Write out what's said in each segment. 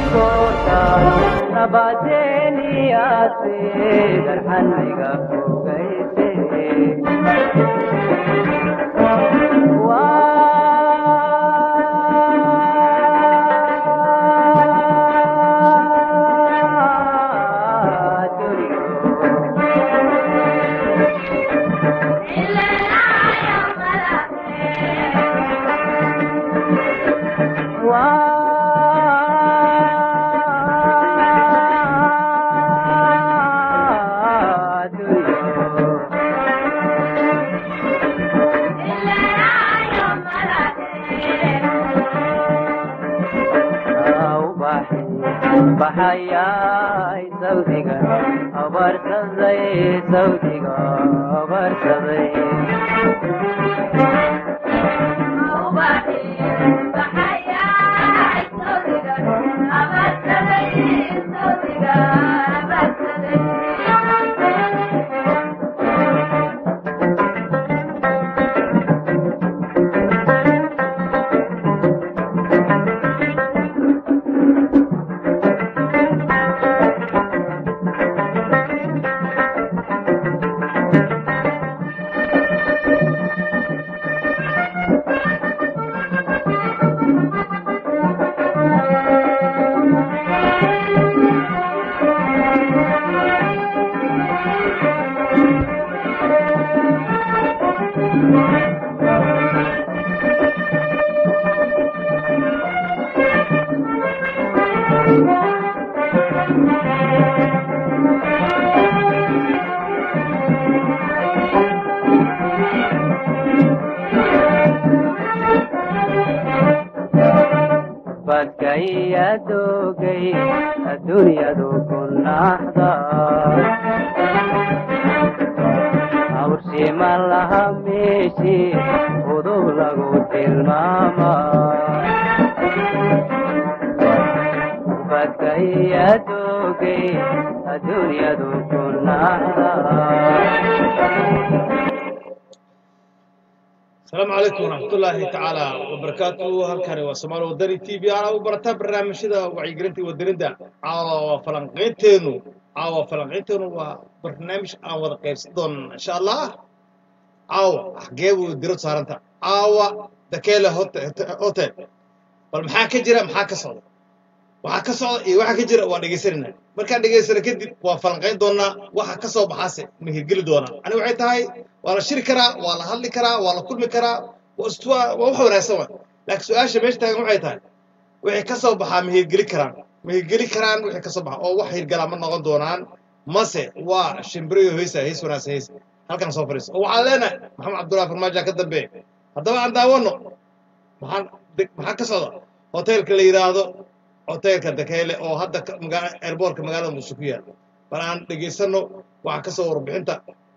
goortaad nabadeeniyaase darxaniga fogayse waa duriyo baxayay sawdiga abarsaday sawdiga abarsaday badkayadogay adduunyadu ku naxda awrsima laha meeshi udub lagu tilmaama badkayadogay adduunyadu ku naxda asalaamu calaykum waraxmatullaahi tacaala wabarakaatu halkani waa somaali wadani t v ana u barataa barnaamijyada wacyigelinta wadaninda caawa waa falanqaynteenu caawa falanqaynteenu waa barnaamij aan wada qaybsan doonana insha allah caawa xagee buu dirad saaranta caawa dakeele hotel bal maxaa ka jira maxaa ka socda waxaa ka socda iyo waxaa ka jira waa dhegaysanayna markaan dhegaysana kadib waa falanqayn doonaa waxa ka soo baxaase ma hirgeli doonaa ani waxay tahay waa la shiri karaa waa la hadli karaa waa la kulmi karaa waa istuwa waa wax wanaagsan wa laakiin su-aasha meesha taagan waxay tahay wixii ka soo baxaa ma hirgeli karaan ma hirgeli karaan wixii ka soo baxa oo wax hirgalaa ma noqon doonaan mase waa shimbiriyo heysa heys wanaagsan heys halkan soo fadhiiso oo waxaan leenahay maxamed cabdullahi farmaajo ka dambeeya haddaba aan daawano maxaan maxaa ka socda hoteelka la yidhaahdo hoteelka dakeele oo hadda airboortka magaalada muqdisho ku yaala bal aan dhegaysano waxaa ka soo warbixinta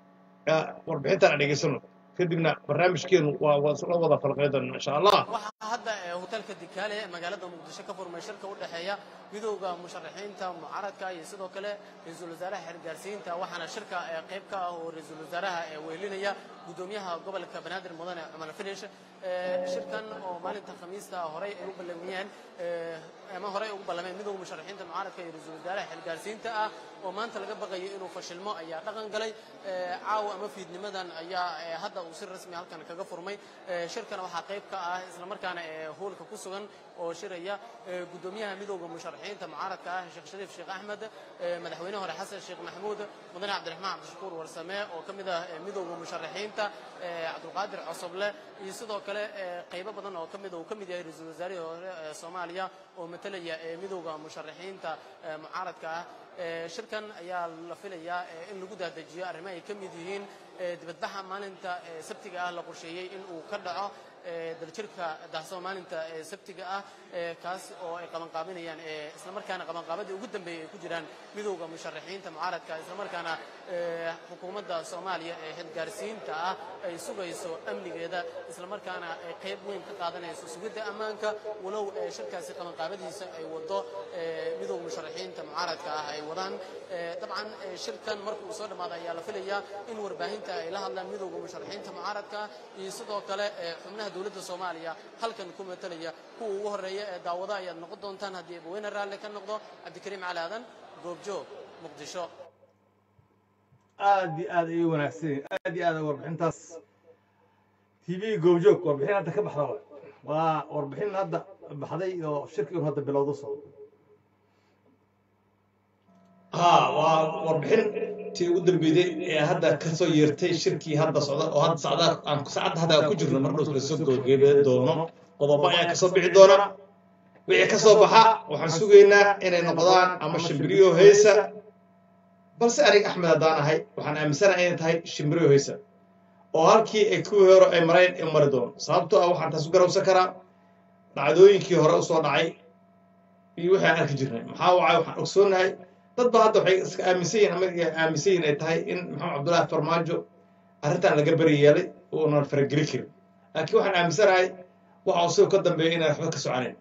warbixintan aan dhegaysano kadibna barnaamijkeenu waa la wada falqay doona insha allah waxaa hadda ee hoteelka dikaale ee magaalada muqdisho ka furmay shirka u dhexeeya midowda musharaxiinta mucaaradka iyo sidoo kale ra-iisul wasaaraha xergaarsiinta waxaana shirka ee qayb ka ah oo ra-iisul wasaaraha ee weelinaya gudoomiyaha gobolka banaadir mudane cumar finish shirkan oo maalinta khamiista horey ay u ballamiyeen ama horey ugu ballameen midowda musharaxiinta mucaaradka iyo ra-iisul wasaaraha xergaarsiinta ah oo maanta laga baqayo inuu fashilmo ayaa dhaqan galay caawa ama fiidnimadan ayaa hadda uu si rasmi halkan kaga furmay shirkana waxaa qayb ka ah islamarkaana ee hoolka ku sugan oo shiraya gudoomiyaha midowda musharaxiinta mucaaradka ah sheekh shariif sheekh axmed madaxweyne hore xasan sheekh maxamuud mudane cabdiraxmaan cabdishakuur warsame oo ka mid ah midowda musharaxiinta cabdulqaadir cosoble iyo sidoo kale qaybo badan oo ka mid uu ka mid yahay ra-iisul wasaarihii hore ee soomaaliya oo matalaya ee midowda musharaxiinta mucaaradka ah shirkan ayaa la filayaa in lagu daadajiyo arrimo ay ka mid yihiin dibadbaxa maalinta sabtiga ah la qorsheeyey in uu ka dhaco daljirka daahsoo maalinta sabtiga ah kaas oo ay qabanqaabinayaan islamarkaana qabanqaabadii ugu dambeeyey ay ku jiraan midowda musharaxiinta mucaaradka islamarkaana xukuumadda soomaaliya ee xilgaarsiinta ah ay sugayso amnigeeda islamarkaana ay qayb weyn ka qaadanayso sugidda ammaanka walow shirkaasi qabanqaabadiisa ay wado midowda musharaxiinta mucaaradka ah ay wadaan dabcan shirkan marka uu soo dhammaada ayaa la filayaa in warbaahinta ay la hadlaan midowda musharaxiinta mucaaradka iyo sidoo kale xubnaha dowladda soomaaliya halkan ku matalaya kuwa ugu horreeya ee daawada ayaad noqon doontaan haddii abaweyne raalle ka noqdo cabdikariim cali aadan goobjoog muqdisho aad iyo aad ayay wanaagsan yihiin aad iyo aad ay warbixintaas tv goobjoog warbixin hadda ka baxda waay waa warbixin hadda baxday oo shirkii un hadda bilowda socdo haa waa warbixin tii ugu dambeeyday ee hadda kasoo yeertay shirkii hadda socda oo hadda socda aan saacadda hadda ku jirno mar dhow lasoo gabagabeyn doono qodobo ayaa kasoo bixi doona wixii kasoo baxa waxaan sugaynaa inay noqdaan ama shimbiriyo heysa balse aniga axmed haddaan ahay waxaan aaminsanahay inay tahay shimbiriyo heysa oo halkii ay kuwii hore ay mareen ay mari doono sababtoo ah waxaan taas u garawsan karaa dhacdooyinkii hore usoo dhacay iyo wixii aan arki jirnay maxaa wacay waxaan ogsoonahay dad ba hadda waxay iska aaminsan yihin ama aaminsan yihin ay tahay in maxamed cabdullaahi farmaajo arrintan laga beri yeelay uunan farageli karin laakiin waxaan aaminsanahay waxa uu sidoo ka dambeeya inaan waxba ka soconayn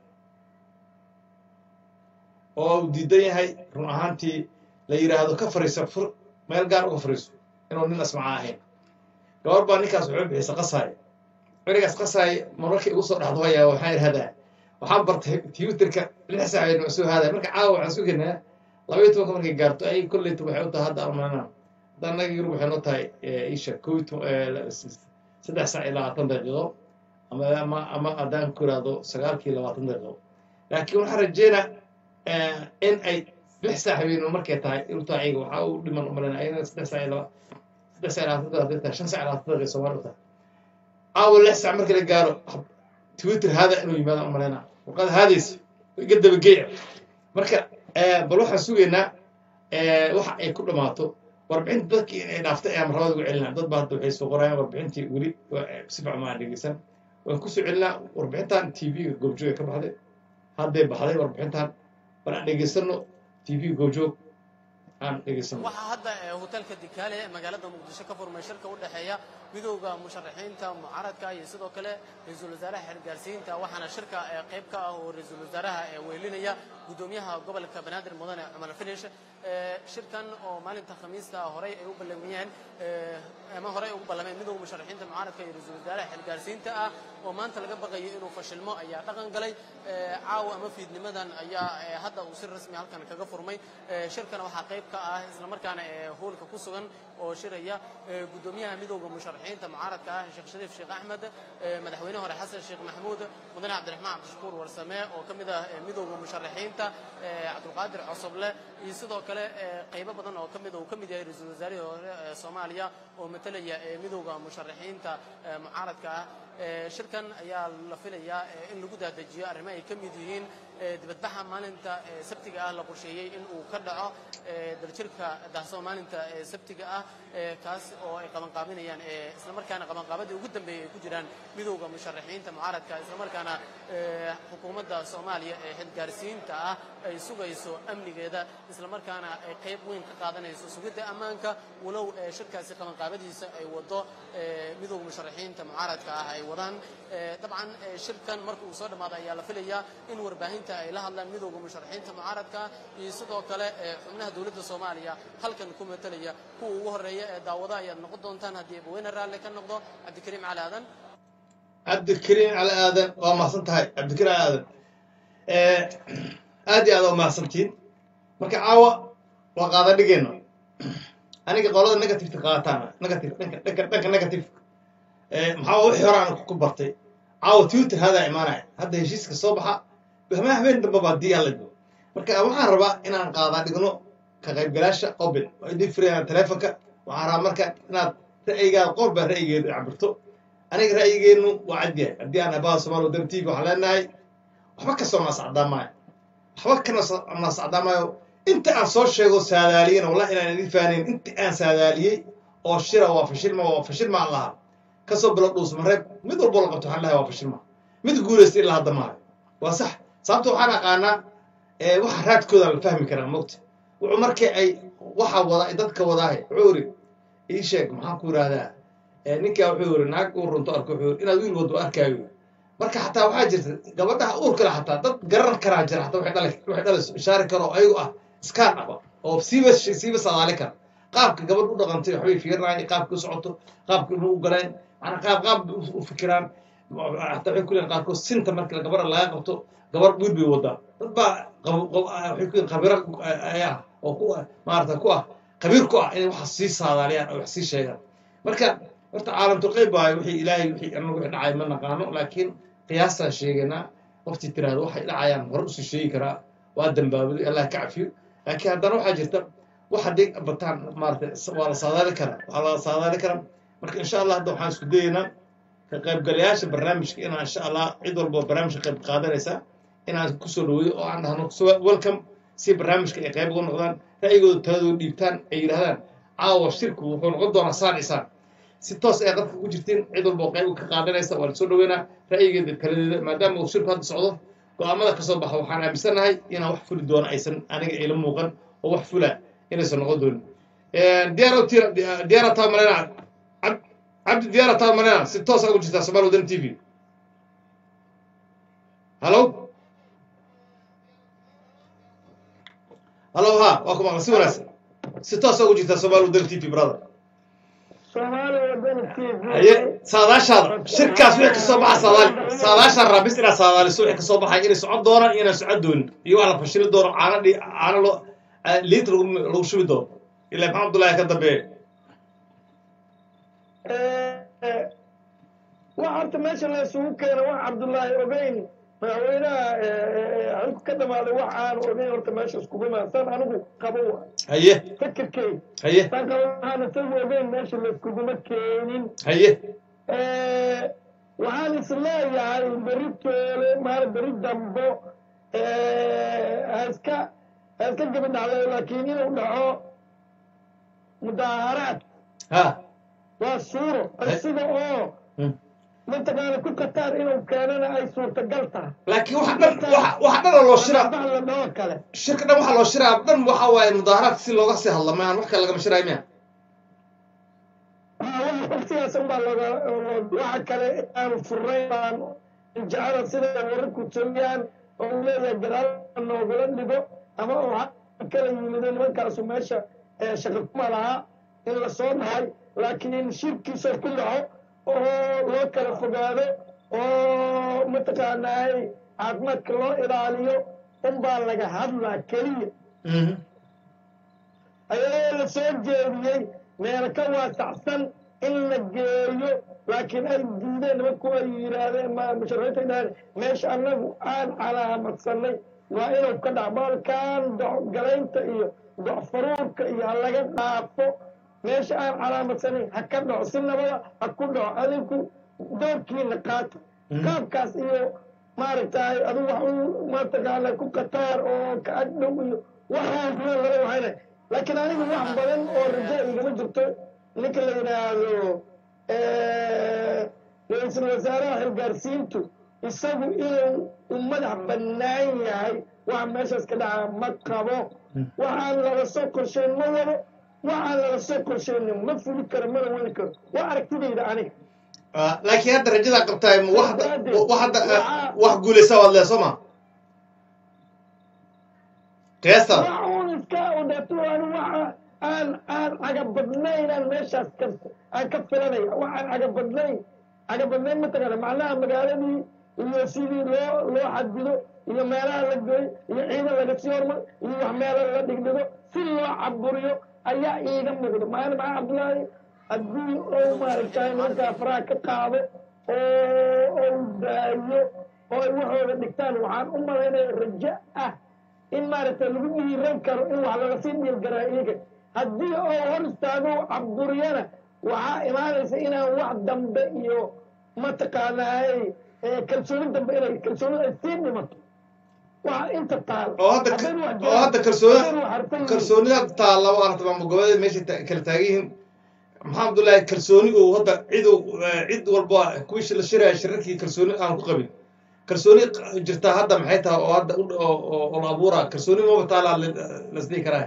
oo uu diidan yahay run ahaantii la yidhaahdo ka fariiso fur meel gaar uga fariiso inuu nin asmaca ahayn gabar baa ninkaas wuxuu bixisa qasaaya cerigaas qasaaya marmarkii ugu soo dhexdo hayaa waxaan idhahdaa waxaan bartay twitterka lix saacadood soo haadaya marka caawa waxaan sugaynaa labaiyo tobanka markay gaarto ay kolleyta waxay u tahay hadda armaanaan hadda annaga yurub waxay noo tahay isha kow iyo toban saddex saac iyo labaatan daqiiqo ama ama ama haddaan ku ihahdo sagaalkii labaatan daqiiqo laakiin waxaan rajeynaa in ay lix saac habeenimo markay tahay inuu tahay ayaga waxaa u dhiman umalena ayana saddex saac iyo laba saddex saac iyo labaatan daqiiqo hadday tahay shan saac iyo labaatan daqiiqo soomaali u tahay caawa lix saac markii la gaaro twitter haada inuu yimaadaan umalena warqada haadaysa iga dabageeya marka bal waxaan sugaynaa waxa ay ku dhammaato warbixinta dadkii inay dhaaftay ayaan marlabada ugu celinaa dad ba hadda waxay soo qorayaan warbixintii weli si fiican ma aan dhegeysan waan kusoo celinaa warbixintan tv-ga goobjoog ka baxday hadday baxday warbixintan bal aan dhegeysano tv goobjoog aan dhegeysano waxaa hadda hotelka dikaale ee magaalada muqdisho ka furmay shirka u dhexeeya midowda musharaxiinta mucaaradka iyo sidoo kale ra-iisul wasaaraha xergaarsiinta waxaana shirka qayb ka ah oo ra-iisul wasaaraha weelinaya gudoomiyaha gobolka banaadir mudane cumar finish shirkan oo maalinta khamiista horey ay u ballamiyeen ama horey ay ugu ballameen midowda musharaxiinta mucaaradka iyo ra-iisul wasaaraha xergaarsiinta ah oo maanta laga baqayo inuu fashilmo ayaa dhaqan galay caawa ama fiidnimadan ayaa hadda uu si rasmi halkan kaga furmay shirkana waxaa qayb ka ah islamarkaana hoolka ku sugan oo shiraya gudoomiyaha midowda musharaxiinta mucaaradka ah sheekh shariif sheekh axmed madaxweyne hore xasan sheekh maxamuud mudane cabdiraxmaan cabdishakuur warsame oo ka mid ah midowda musharaxiinta cabdulqaadir cosoble iyo sidoo kale qaybo badan oo kamid uu ka mid yahay ra-iisul wasaarihii hore ee soomaaliya oo matalaya midowda musharaxiinta mucaaradka ah shirkan ayaa la filayaa in lagu daadajiyo arrimo ay ka mid yihiin dibadbaxa maalinta sabtiga ah la qorsheeyey in uu ka dhaco daljirka dahso maalinta sabtiga ah kaas oo ay qabanqaabinayaan islamarkaana qabanqaabadii ugu dambeeyey ay ku jiraan midowda musharaxiinta mucaaradka islamarkaana xukuumadda soomaaliya ee xilgaarsiinta ah ay sugayso amnigeeda islamarkaana ay qayb weyn ka qaadanayso sugidda ammaanka walow shirkaasi qabanqaabadiisa ay wado midowda musharaxiinta mucaaradka ah ay wadaan dabcan shirkan marka uu soo dhammaado ayaa la filayaa in warbaahinta ay la hadlaan midowda musharaxiinta mucaaradka iyo sidoo kale xubnaha dowladda soomaaliya halkan ku matalaya kuwa ugu horreeya ee daawada ayaad noqon doontaan haddii abaweyne raalle ka noqdo cabdikariim cali aadan cabdikariim cali aadan waa mahadsan tahay cabdikariim cali aadan aad iyo aad waa mahadsantiin marka caawa waa qaada dhigeenna aniga qolada negativeka qaataan negative dhanka dhanka dhanka negative maxaa wixii hore aan ku bartay caawa twitter hadaa imaanaya hadda heshiiska soo baxa habeen habeen dambe baa dii alla joogo marka waxaan rabaa inaan qaadaa dhigno ka qaybgalaasha open oo idin firayaan telefonka waxaan rabaa marka inaad ra'yigaada qof baa ra'yigeedu cabirto aniga ra'yigeennu waa cad yahay haddii aan abaha somaali wadan tv waxaan leenahay waxba kasoo naascaddaa maayo waxba ka naascaddaa maayo inta aan soo sheego saadaaliyena wallahi inaan idin faanayn inta aan saadaaliyey oo shira waa fashilma waa fashilma aan lahaa kasoo bilo dhuusmareeb mid walbo la qabto waxaan lehay waa fashilma mid guulaysta ilaa hadda maayo waa sax sababta waxaan aqaanaa waxa raadkooda la fahmi karaa mogta wuxuu markii ay waxa wada dadka wadaahay wuxuu yiri ii sheeg maxaan ku yidhahdaa ninkaa wuxuu yiri naag uu runto arko wuxuu yiri inaad wiil wado arkaayo marka xataa waxaa jirta gabadhaha uur kale xataa dad garan karaa jira xataa waxay dhalay waxay dhalayso ishaari karo oo ayagu ah iskaan aba oo siiba siiba sadaali kara qaabka gabadh u dhaqantay waxbay fiirinayan qaabka u socoto qaabka inuu u galeen macnaa qaab qaab u fikiraan hataa waxay ku leeyihin qaarkood sinta marka gabadha laga qabto gabar wiil bay wadaa dad baa qab- qab- waxay ku leeyihin khabiro ayaa oo ku maarata ku ah khabiir ku ah inay waxa sii saadaaliyaan oo wax sii sheegaan marka horta caalamtul qeyb waayo wixii ilaahay wixii anagu wixii dhacay ma naqaano laakiin qiyaastaan sheegaynaa qoftii tiraahdo waxay dhacayaan hore usii sheegi karaa waa dambaabaday allah ka cafiyo laakiin haddana waxaa jirta wax haddii bataan maarata waa la saadaali karaa waa la saadaali karaa marka insha allah hadda waxaan isku dayaynaa ka qaybgalayaasha barnaamijka inaan insha allah cid walba barnaamijka qayb qaadanaysa inaan kusoo dhaweeyo oo aan dhahno so- welcome si barnaamijka ay qayb uga noqdaan ra'yigooda taladooda dhiibtaan ay yidhahdaan caawa shirku wuxuu noqon doonaa saan isaan si toos ay qadka ugu jirtiin cid walba oo qayb ka qaadanaysa waa lasoo dhaweynaa ra'yigeeda taladeeda maadaama uu shirku hadda socdo go-aamada kasoo baxa waxaan aaminsanahay inaan wax fuli doono aysan aniga ila muuqan oo wax fula inaysan noqon doonin diyaar diyaara taa malena Cab- cabdi diyaara taa malena si toos ugu jirtaa somaali wadan t v hallo hallo ha waa ku maqla si wanaagsan si toos ugu jirtaa somaali wadan t v brother soomaali wadani t v haye saadaashaada shirkaas wixii kasoo baxa saadaali saadaashaan raabis inaad saadaaliso wixii kasoo baxay inay socon doonaan iyo inaan socon doonin iyo wax la fashili doono caano dhi caano loo liit lagu lagu shubi doono ilaa maxamed abdullaahi ka dambeeye wax horta meesha la isugu keena wax cabdullaahi ogeyn madaxweynaha xilku ka dhamaaday wax aan ogeyn horta meesha iskugu imaadsan anigu qabo wa haye fikirkey haye tan kale waxaan isagu ogeyn meesha la iskuguma keenin haye waxaan is leeyahay beri toole maal beri dambo ha iska ha iska gebi dhacday laakiin inuu dhaco mudaaharaad ha waa suuro sida oo Hmm. mataqaana ku qatar inuu keenana ay suurtagal tahay laakiin waxa dhan waxa waxa dhan oo loo shiraa bax la dhoo kale shirka dhan waxaa loo shiraa dhan waxa waaye mudaaharaadka si looga sii hadla mayaan wax kale lagama shiraayo miya waqtigaas unbaa looga waxa kale aanu furnayn baan jecela sida wararku taliyaan oo uu leeyahay gadaal noogala dhigo ama oo ha kala yimido nimankaasu meesha ee shaqo kuma lahaa in lasoo dhahay laakiin shirkiisa ku dhaco oo loo kala fogaado oo mataqaanaay caafimaadka loo ilaaliyo unbaa laga hadlaa keliya Mhm. ayadoo la soo jeediyey meelo ka waasacsan in la geeyo laakiin ay diideen nimanku ay yidhaahdeen ma musharaxiinta yidhahdeen meesha annagu aan calaamadsanay waa inuu ka dhac baalkan docgalaynta iyo docfaruurka iyo ha laga dhaafo meesha aan calaamadsanin ha ka dhaco si nabada ha ku dhaco adinku doorkiina qaato qaabkaas iyo maaragtay adigu wax u mataqaana ku qataar oo ka agdhow iyo waxaas meel laga waxayna laakiin anigu wax badan oo raja igama jirto ninka la yidhaahdo ra-iisul wasaaraha xilgaarsiintu isagu inuu u madax bannaan yahay waxa meeshaas ka dhaca ma qabo waxaan laga soo qorshayn ma wado waxaan laga soo qorshaynin ma fuli karo mana wadi karo waa aragtidayda aniga Ah, laakiin hadda rajadaa qabtaay ma wax hadda wax hadda ah, wax guulaysa waad leeso ma qiyaastada wax uun iska udhato aan waxa aan aan cagabadnayn aan meeshaas ka aan ka filanaya wax aan cagabadnayn cagabadnayn mataqaana macnaha magaaladii iyo sidii loo loo xadido iyo meelaha la goy iyo ciidan laga sii hormar iyo wax meelo la dhigdhigo si loo caburiyo ayaa iiga muuqda maana maxaa cabdullaahi haddii ou maaragtay nimankaa faraha ka qaado oo ou daayo oo ay waxooda dhigtaan waxaan u malaynaya rajo ah in maaragtay lagu dhiiran karo in wax laga sii dhiilgaraa iyaga haddii oo hor istaago caburiyana waxaa imaanaysa inaan wax dambe iyo mataqaanaay kalsooni dambe inay kalsooni ay sii dhimato waxa inta taal oo hadda haddaynu wax oo hadda haddaynu kalsooni wax harfan yihiin. kalsoonida taalla waa aragta maamul goboleed meesha ta- kala taagan yihiin maxaa abdullaahi kalsooni uu hadda cid uu eh, cid walba kuwii la shiraya shirarkii kalsooni aan ku qabin kalsooni q- jirtaa hadda maxay tahay oo hadda u- oo oo- oo la abuuraa kalsooni maba taallaa lasdhihi karaa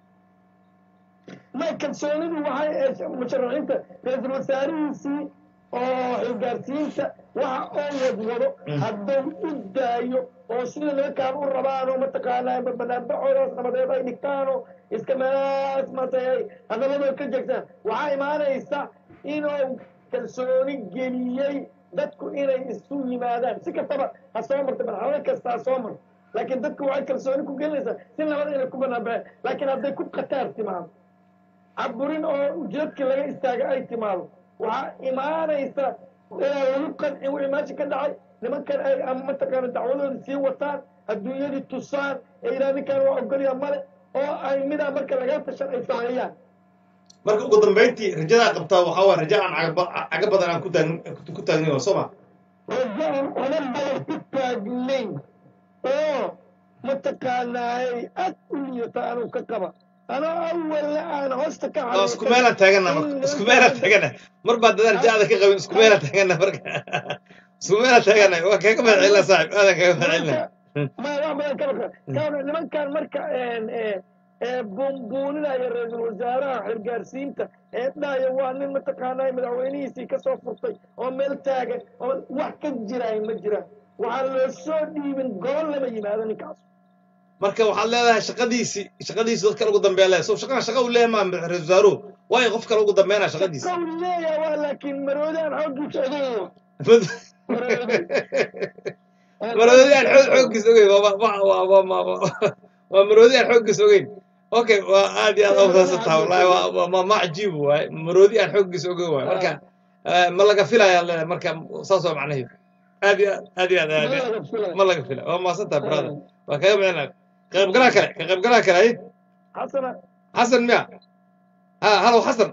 ma kalsoonidu waxay ee musharaxiinta ra-iisul wasaarihiisii oo xilgaarsiinta waxa oo wadwado Mm. hadduu u daayo oo sida nimankaan u rabaanoo mataqaanaa banaanbaxoodaas nabadeed ay dhigtaanoo iska meelahaas matay hadalladoo ka jeegtaan waxaa imaanaysa inuu kalsooni geliyey dadku inay isu yimaadaan si kastaba ha soo marto marxalado kasta ha soo marto laakiin dadku waxay kalsooni ku gelinaysaa si nabad inay ku banaanbaxeen laakiin hadday ku khataar timaado caburin oo ujeedkii laga istaaga ay timaado waxaa imaanaysa inaan lagu qancin wixii meesha ka dhacay nimankan ay ama mataqaana dacwadooda sii wataan adduunyadii tusaan ee ilaa ninkan waa ogolya male oo ay midaa marka laga tashan ay sameeyaan marka ugu dambayntii rajadaa qabtaa waxaa waa raja aan cagaba caga badan aan ku taagn ku taagnayn soo ma rajo aan ona badan ku taagnayn oo mataqaanaay aad u liita anuu ka qaba anoo awalna aan hoosta ka oo isku meelaan taagana marka isku meelaan taagana mar baa dadaal jaada ka qabin isku meelaan taagana marka isku meelaan taagana waa kaga mahad celina saaxib aadan kaga mahad celina ma wax badan ka baka kaana nimankan marka buunbuuninaya ra-iisul wasaaraha xilgaarsiinta ee dhahaya waa nin mataqaanaa madaxweynihiisii ka soo furtay oo meel taagan oo wax ka jiraay ma jiraan waxaan loo soo dhiibin gobol lama yimaado ninkaas marka waxaad leedahay shaqadiisi shaqadiisi dad kale ugu dambeeya leedahay so shaqana shaqa uu leeyahay maa ra-isul wasaaruhu waayo qof kale ugu dambeynaa shaqadiisi kow leeya waa laakiin maroodaan xooggiisa ogeyn maroodi aan xoog xooggiis ogeyn waa waa waa waa waa waa waa maroodi aan xooggiis ogeyn okay waa aad iyo aad ofsaasa taha wallahi waa waa ma ma cajiib waaye maroodi aan xooggiis ogeyn waaye marka eh, ma laga filayaa leedahay marka saas waa macnaheedu aad iyo aad aad iyo aad aad iyo aad ma laga fila waa maasantaha brother waa kaga micnaa ka qaybgalaha kale ka qaybgalaha kale ay xasana xasan miya ha halow xasan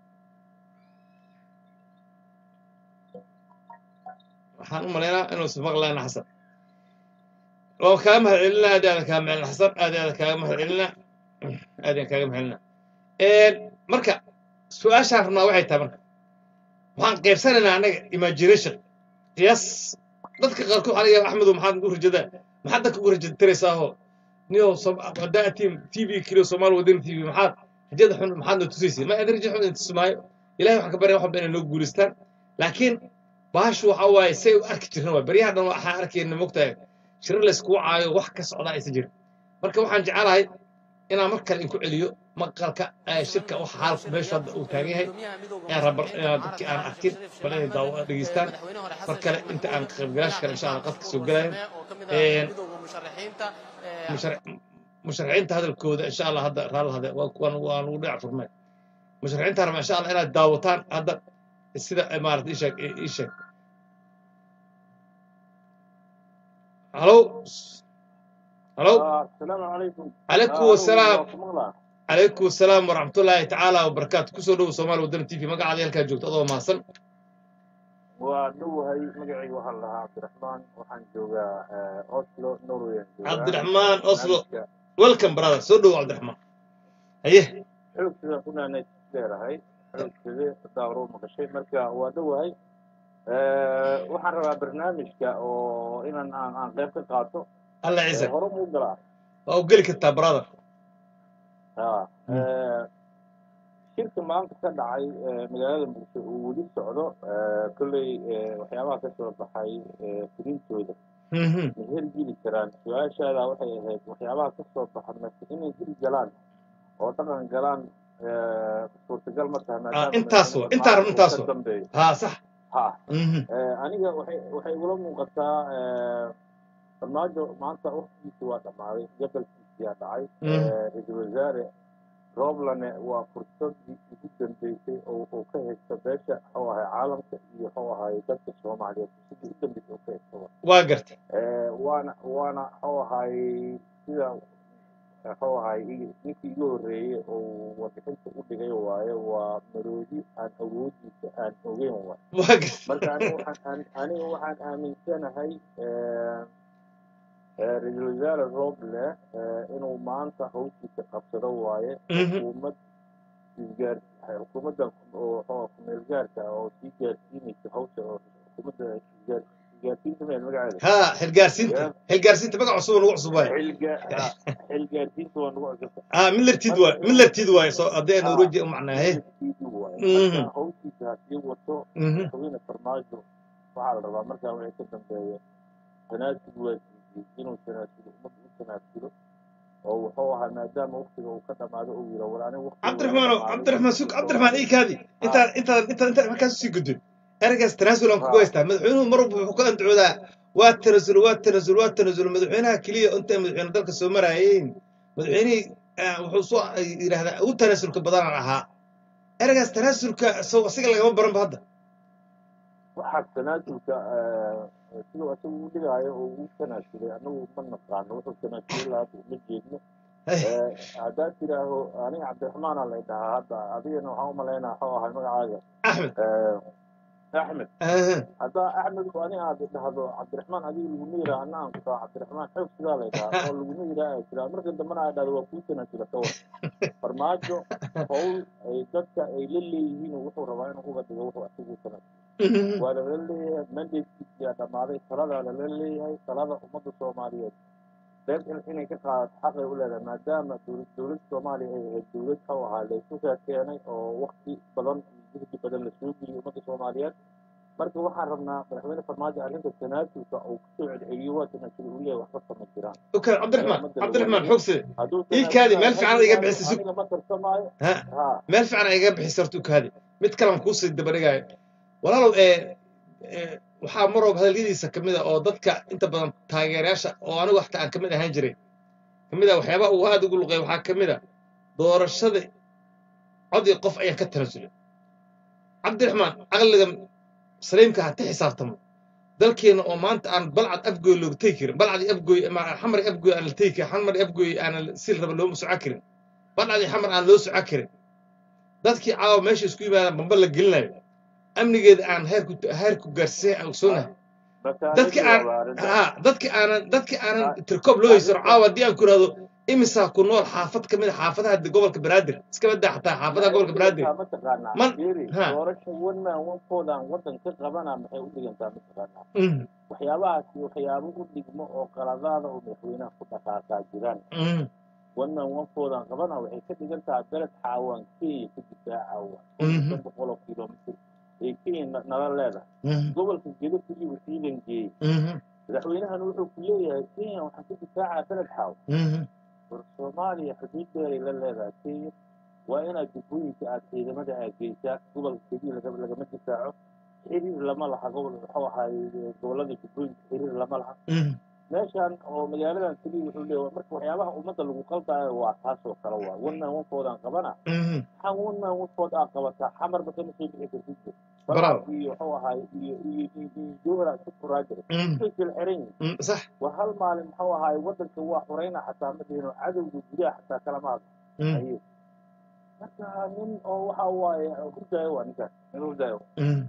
waxaan u malaynaa inuu ismaqlayna xasan waa kaaga mahad celinaa aad iyo aad kaaga mahad celina xasan aad iyo aad kaaga mahad celinaa aad iyo kaaga mahad celinaa marka su-aashaan rabnaa waxay tahay marka waxaan qaybsanaynaa annaga imagination qiyaas dadka qaarkood waxaa laga yaaba axmedow maxaad u rajadaa maxaad dadka ugu rajatiraysaahoo niyo hadaa tim t v keliyo soomaali wadani t v maxaad rajada xun maxaad noo tusaysa ma aad raja xun in tusmaayo ilahay waxaan ka barya waxba inay noo guulistaan laakiin baashu waxa waaye say u arki jirna waa baryaha dhan waxaan arkayna mogtahay shirar layskugu caayo wax ka socdaa aysan jirin marka waxaan jecelahay inaan mar kale inku celiyo maqalka ee shirka wax xaalku meeshu hadda uu taagan yahay inaan raba inaan dadkii aan arkin bal inay daawo dhegeystaan mar kale inta aan qaybgalaasha kale insha allah qadka soo gelayo musharaxiinta hadalkooda insha allah hadda raala hade waan waan ugu dhinac furmay musharaxiinta raba insha allah inaad daawataan hadda sida maarata isheeg isheeg halo halo السلام عليكم عليكم السلام عليكم السلام ورحمة الله تعالى وبركاته كسو دو سومال ودن تي في مقع علي هلكا جوجت adoo mahadsan waa dhowahay magacayga waxaan lahaa cabdiraxmaan waxaan joogaa oslo norway cabdiraxmaan oslo welcome brother soo dhowo cabdiraxmaan haye xoogsidan ku naanay leerahay xoogside daawro maqashay marka waa dhowahay waxaan rabaa barnaamijka oo inaan aan aan qayb ka qaato alla ciise hore muu galaa waa u geli kartaa brother ha shirka maanta ka dhacay magaalada muqdisho uu weli socdo kolley waxyaabaha ka soo baxay fulintooda Mhm. ma hergeli karaan su-aashaada waxay ahayd waxyaabaha ka soo baxa mase inay heli galaan oo dhaqan galaan suurtagal ma tahay maadaama intaas wa- intaa rab- intaas wa. ka dambeeyo haa sax ha Mhm. aniga waxay waxay igula muuqataa farmaajo maanta waktigiisi waa dhammaaday gabalkiisiyaa dhacay Mm. ra-iisul wasaare rooblane waa fursadii ugu dambeysay oo uu ka haysto beesha wuxuu ahay caalamka iyo wuxuu ahay dadka soomaaliyeed fursadii ugu dambeysay uu ka haysto waa garta Eh, waana waana wuxuu ahay sida wuxuu ahay i- ninkii igu horreeyey oo warbixinta u dhigay waaye waa maroodi aan awoodiisa aan ogeyn waay waa garta marka aniga waxaan aan- aniga waxaan aaminsanahay eh, eh, ra-iisul wasaare roble eh, inuu maanta hawshiisa qabsado waaye Mhm. xukuumad isgaar xukuumaddan oo oo kumeel gaarka ah oo sii gaarsiinaysa hawsha oo xukuumadda isgaar isgaarsiinta meel magaceeda haa xilgaarsiinta Yeah. xilgaarsiinta magac cusub oo nagu cusub waaye xilga- ah, xilgaarsiinta waa nagu cusubta haa millartiid waaye millartiid waaye soo haddii aan norweji u macnaahe Mhm. marka hawshiisa haddii wato Mhm. madaxweyne farmaajo waxaa la rabaa markaa wixii ka dambeeya tanaasub waa diiday inuu tanaasulo ummadda u tanaasulo oo wuxuu ahaa maadaama waqtiga uu ka dhamaado uu yidha war aniga waqtiga cabdiraxmaan cabdiraxmaan sug cabdiraxmaan ii kaadi intaan intaan intaan intaan markaas usii gudbin ergaas tanaasulan ku Ha. haystaa madaxweynuhu mar walba wuxuu ka andacoodaa waa tanasul waa tanasul waa tanasul madaxweynaha keliya inta madaxweyne dalka soo maraayeen madaxweynihii ah, wuxuu soo yidhaahdaa ugu tanaasulka badanaan ahaa ergaas tanaasulka isago asiga lagama baranba hadda waxaa tanaasulka eh, siduu isagu u dhigaayo oo uu tanaasulay anagu ma naqaano wuxuu tanaasulay lahaa ma jeedno Eh, haddaad tidhaaho aniga cabdiraxmaana lay dhahaa hadda adigana waxaan u malaynaa waxuu ahay magacaaga axmed Eh, axmed aha, haddaa axmed bu ani aad dhahdo cabdiraxmaan adiga laguma yiraa ana aan kutaa cabdiraxmaan xoog sidaa lay dhahaa oo laguma yiraa ay tiraa marka dambena ay dhahdo waa kuu tanaasula ka war farmaajo howl ay dadka ay la leeyihiin wuxuu rabaa inuu uga dhigo wuxuu asigu tanaasula waa lala leeyahay mandatekiisiyaa dhammaaday taladaa lala leeyahay talada ummadda soomaaliyeed reer in inay ka qaadato xaqay u leedahay maadaama dowlad dowladda soomaaliya ay ahayd dowlad how ahaa laysu keenay oo wakti badan iyo juhdi badan lasoo geliyay ummadda soomaaliyeed marka waxaan rabnaa madaxweyne farmaajo arrinta tanaasulka uu kusoo celceliyo waa tanaasul uu leeyahay waxba kama jiraan okay cabdiraxmaan cabdiraxmaan xoogse hadduu Ii kaadi, meel fiican iga bixisa sug. aniga ma tartamaayo ha ha meel fiican iga bixisa horta ukaadi mid kalan kuusii dabadhigaayo walaalow ee ee, waxaa maroob hadaladiisa ka mid a oo dadka inta badan taageerayaasha oo anigu xataa aan ka mid ahaan jiray ka mid a waxyaabaha uu aad ugu luqay waxaa ka mid a doorashada cod iyo qof ayaan ka tanasulay cabdiraxmaan caqliga saliimka ha ka xisaabtamo dalkeena oo maanta aan balcad afgoy looga tegi karin balcadii afgoy ama xamari afgoy aan la tegi karin xamari afgoy aan sil raba looma soco karin balcadii xamar aan loo soco karin dadkii caawa meesha isku yimaadaan bamba la gelinayo amnigeeda aan heerku heerku gaarsiin aan ogsoonahay dadki aan ha dadki aanan dadki aanan tirkoob loo haysano caawa haddii aan ku ihahdo imisaa ku nool xaafad ka mid a xaafadaha gobolka banaadir iska badaa xataa xaafadaha gobolka banaadir mataqaanaa Man- Fiiri, ha. doorasho wanaan wankoodan waddan ka qabana maxay u dhigantaa mataqaanaa Mm, waxyaabahaasi waxyaabo u dhigmo oo qaladaada oo madaxweynaha ku dhaqaaqaa jiraan mm, wannan wankoodan qabana waxay ka dhigan tahay beled xaawaan kenya ka difaacawa Mhm. shan boqol oo kilomitr ee kenya na- nala leedahay mm, gobolka gedo kuliba ciidan geeyey mhm, madaxweynahana wuxuu ku leeyahay kenya waxaan ka difaacaa beled xaaw mhm, war soomaaliya xuduud dheeray la leedahay kenya waa inaad jubbooyinka aad ciidamada aad geysaa gobolka keliya laga- lagama difaaco xiriir lama laha gobol wuxuu ahaay gobolada jubbooyinka xiriir lama laha mhm. meeshan oo magaaladan keliya wuxuu leeyahay marka waxyaabaha ummadda lagu qaldaayo waa taas oo kale waa wanaan wankoodaan qabana Mhm. maxaa wanaan wankood aa qabataa xamarba kama soo bixi kartid Bravo. iyo wuxuu ahaay iyo iyo iyo iyo jowhara isku furaa jiray Mhm. way kala xiran yihiin Mm, sax waa hal maalin muxuu ahaay waddanka waa xurayna xataa ma dhihino cadowga gudaha xataa kalama hadlo Mm, aye marka nin oo waxa waaye hurdaayo waa ninkaas nin hurdaayo mm.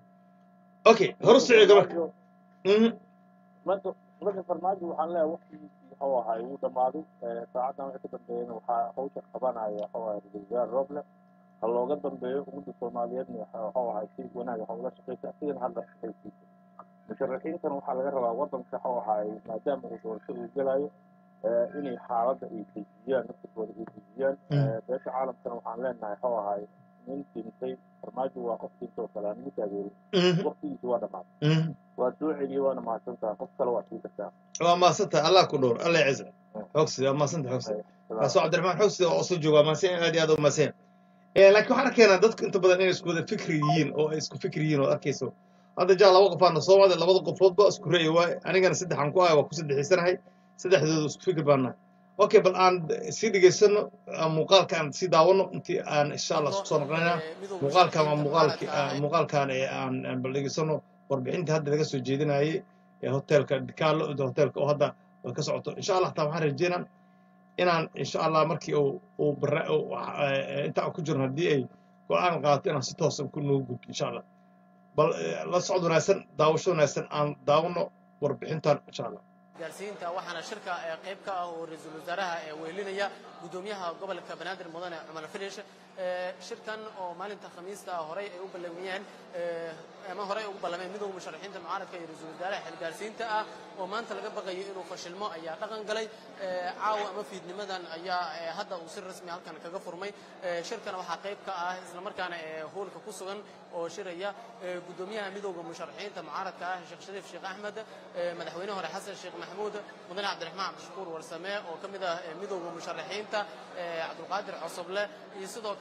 okay horu socdo marka Mhm, marka marka farmaajo waxaan leeyahay waqtigiisii wuxuu ahaay wuu dhammaaday Eh, saacaddan wixii ka dambeeyana waxaa hawsha qabanaya wuxuu ahay ra-iisul wasaare roble ha looga dambeeyo ummadda soomaaliyeedna waxa- wuxuu ahay si wanaag waxa ula shaqaysa asigana hadda shaqaysiisa musharaxiintana waxaa laga rabaa waddanka wuxuu ahay maadaama uu doorasho uu gelayo eh, inay xaaladda ay dejiyaan naftirkooda ay dejiyaan Mm. Eh, beesha caalamkana waxaan leenahay wuxuu ahay nin dhintay farmaajo waa qof dhintay oo kale aan ugu taageerin mhm, waqtigiisi waa dhammaaday mhm. waa soo celiyey waana mahadsantaha qof kale waa sii kartaa waa maasanta allah ku dhowr allah yaciza xoogsi waa maasanta xoogsi kaasoo cabdiraxmaan xoogsi oo soo jooga waa maasan aad iyo aad u maasan laakiin waxaan arkaynaa dadku inta badan inay isku wada fikri yihiin oo ay isku fikri yihiin oo arkayso hadda jaa laba qofaana soo wada labada qofoodba isku ra'yi waay anigana saddexan ku ahay waa ku saddexiisanahay saddexdooda isku fikir baana okay bal aan sii dhegaysano ah, muuqaalka aan sii daawano intii aan insha allah isku soo noqonayna muuqaalkan waa muuqaalki ah, muuqaalkan ee aan aan bal dhegaysano warbixintii hadda laga soo jeedinayay ee hoteelka dikaalo hoteelka oo hadda way ka socoto insha allah taa waxaan rajeynaa inaan insha allah markii uu uu barra uu, eh, inta aan ku jirno haddii ay go-aan qaato inaan si toosan ku noogu gudbo insha allah bal eh, la socod wanaagsan daawasho wanaagsan aan daawano warbixintan insha allah gaarsiinta waxaana shirka ee qayb ka ah oo ra-iisul wasaaraha ee weelinaya gudoomiyaha gobolka banaadir mudane cumar filish ee shirkan oo maalinta khamiista ah horey ay u ballamiyeen ee ama horey ugu ballameen midowga musharaxiinta mucaaradka iyo ra-iisul wasaaraha xilgaarsiinta ah oo maanta laga baqayo inuu fashilmo ayaa dhaqan galay ee caawa ama fiidnimadan ayaa ee hadda uu si rasmi halkan kaga furmay ee shirkana waxaa qayb ka ah islamarkaana ee hoolka ku sugan oo shiraya ee gudoomiyaha midowga musharaxiinta mucaaradka ah sheekh shariif sheekh axmed ee madaxweyne hore xasan sheekh maxamuud mudane cabdiraxmaan cabdishakuur warsame oo ka mid ah ee midowga musharaxiinta ee cabdulqaadir cosoble iyo sidoo kale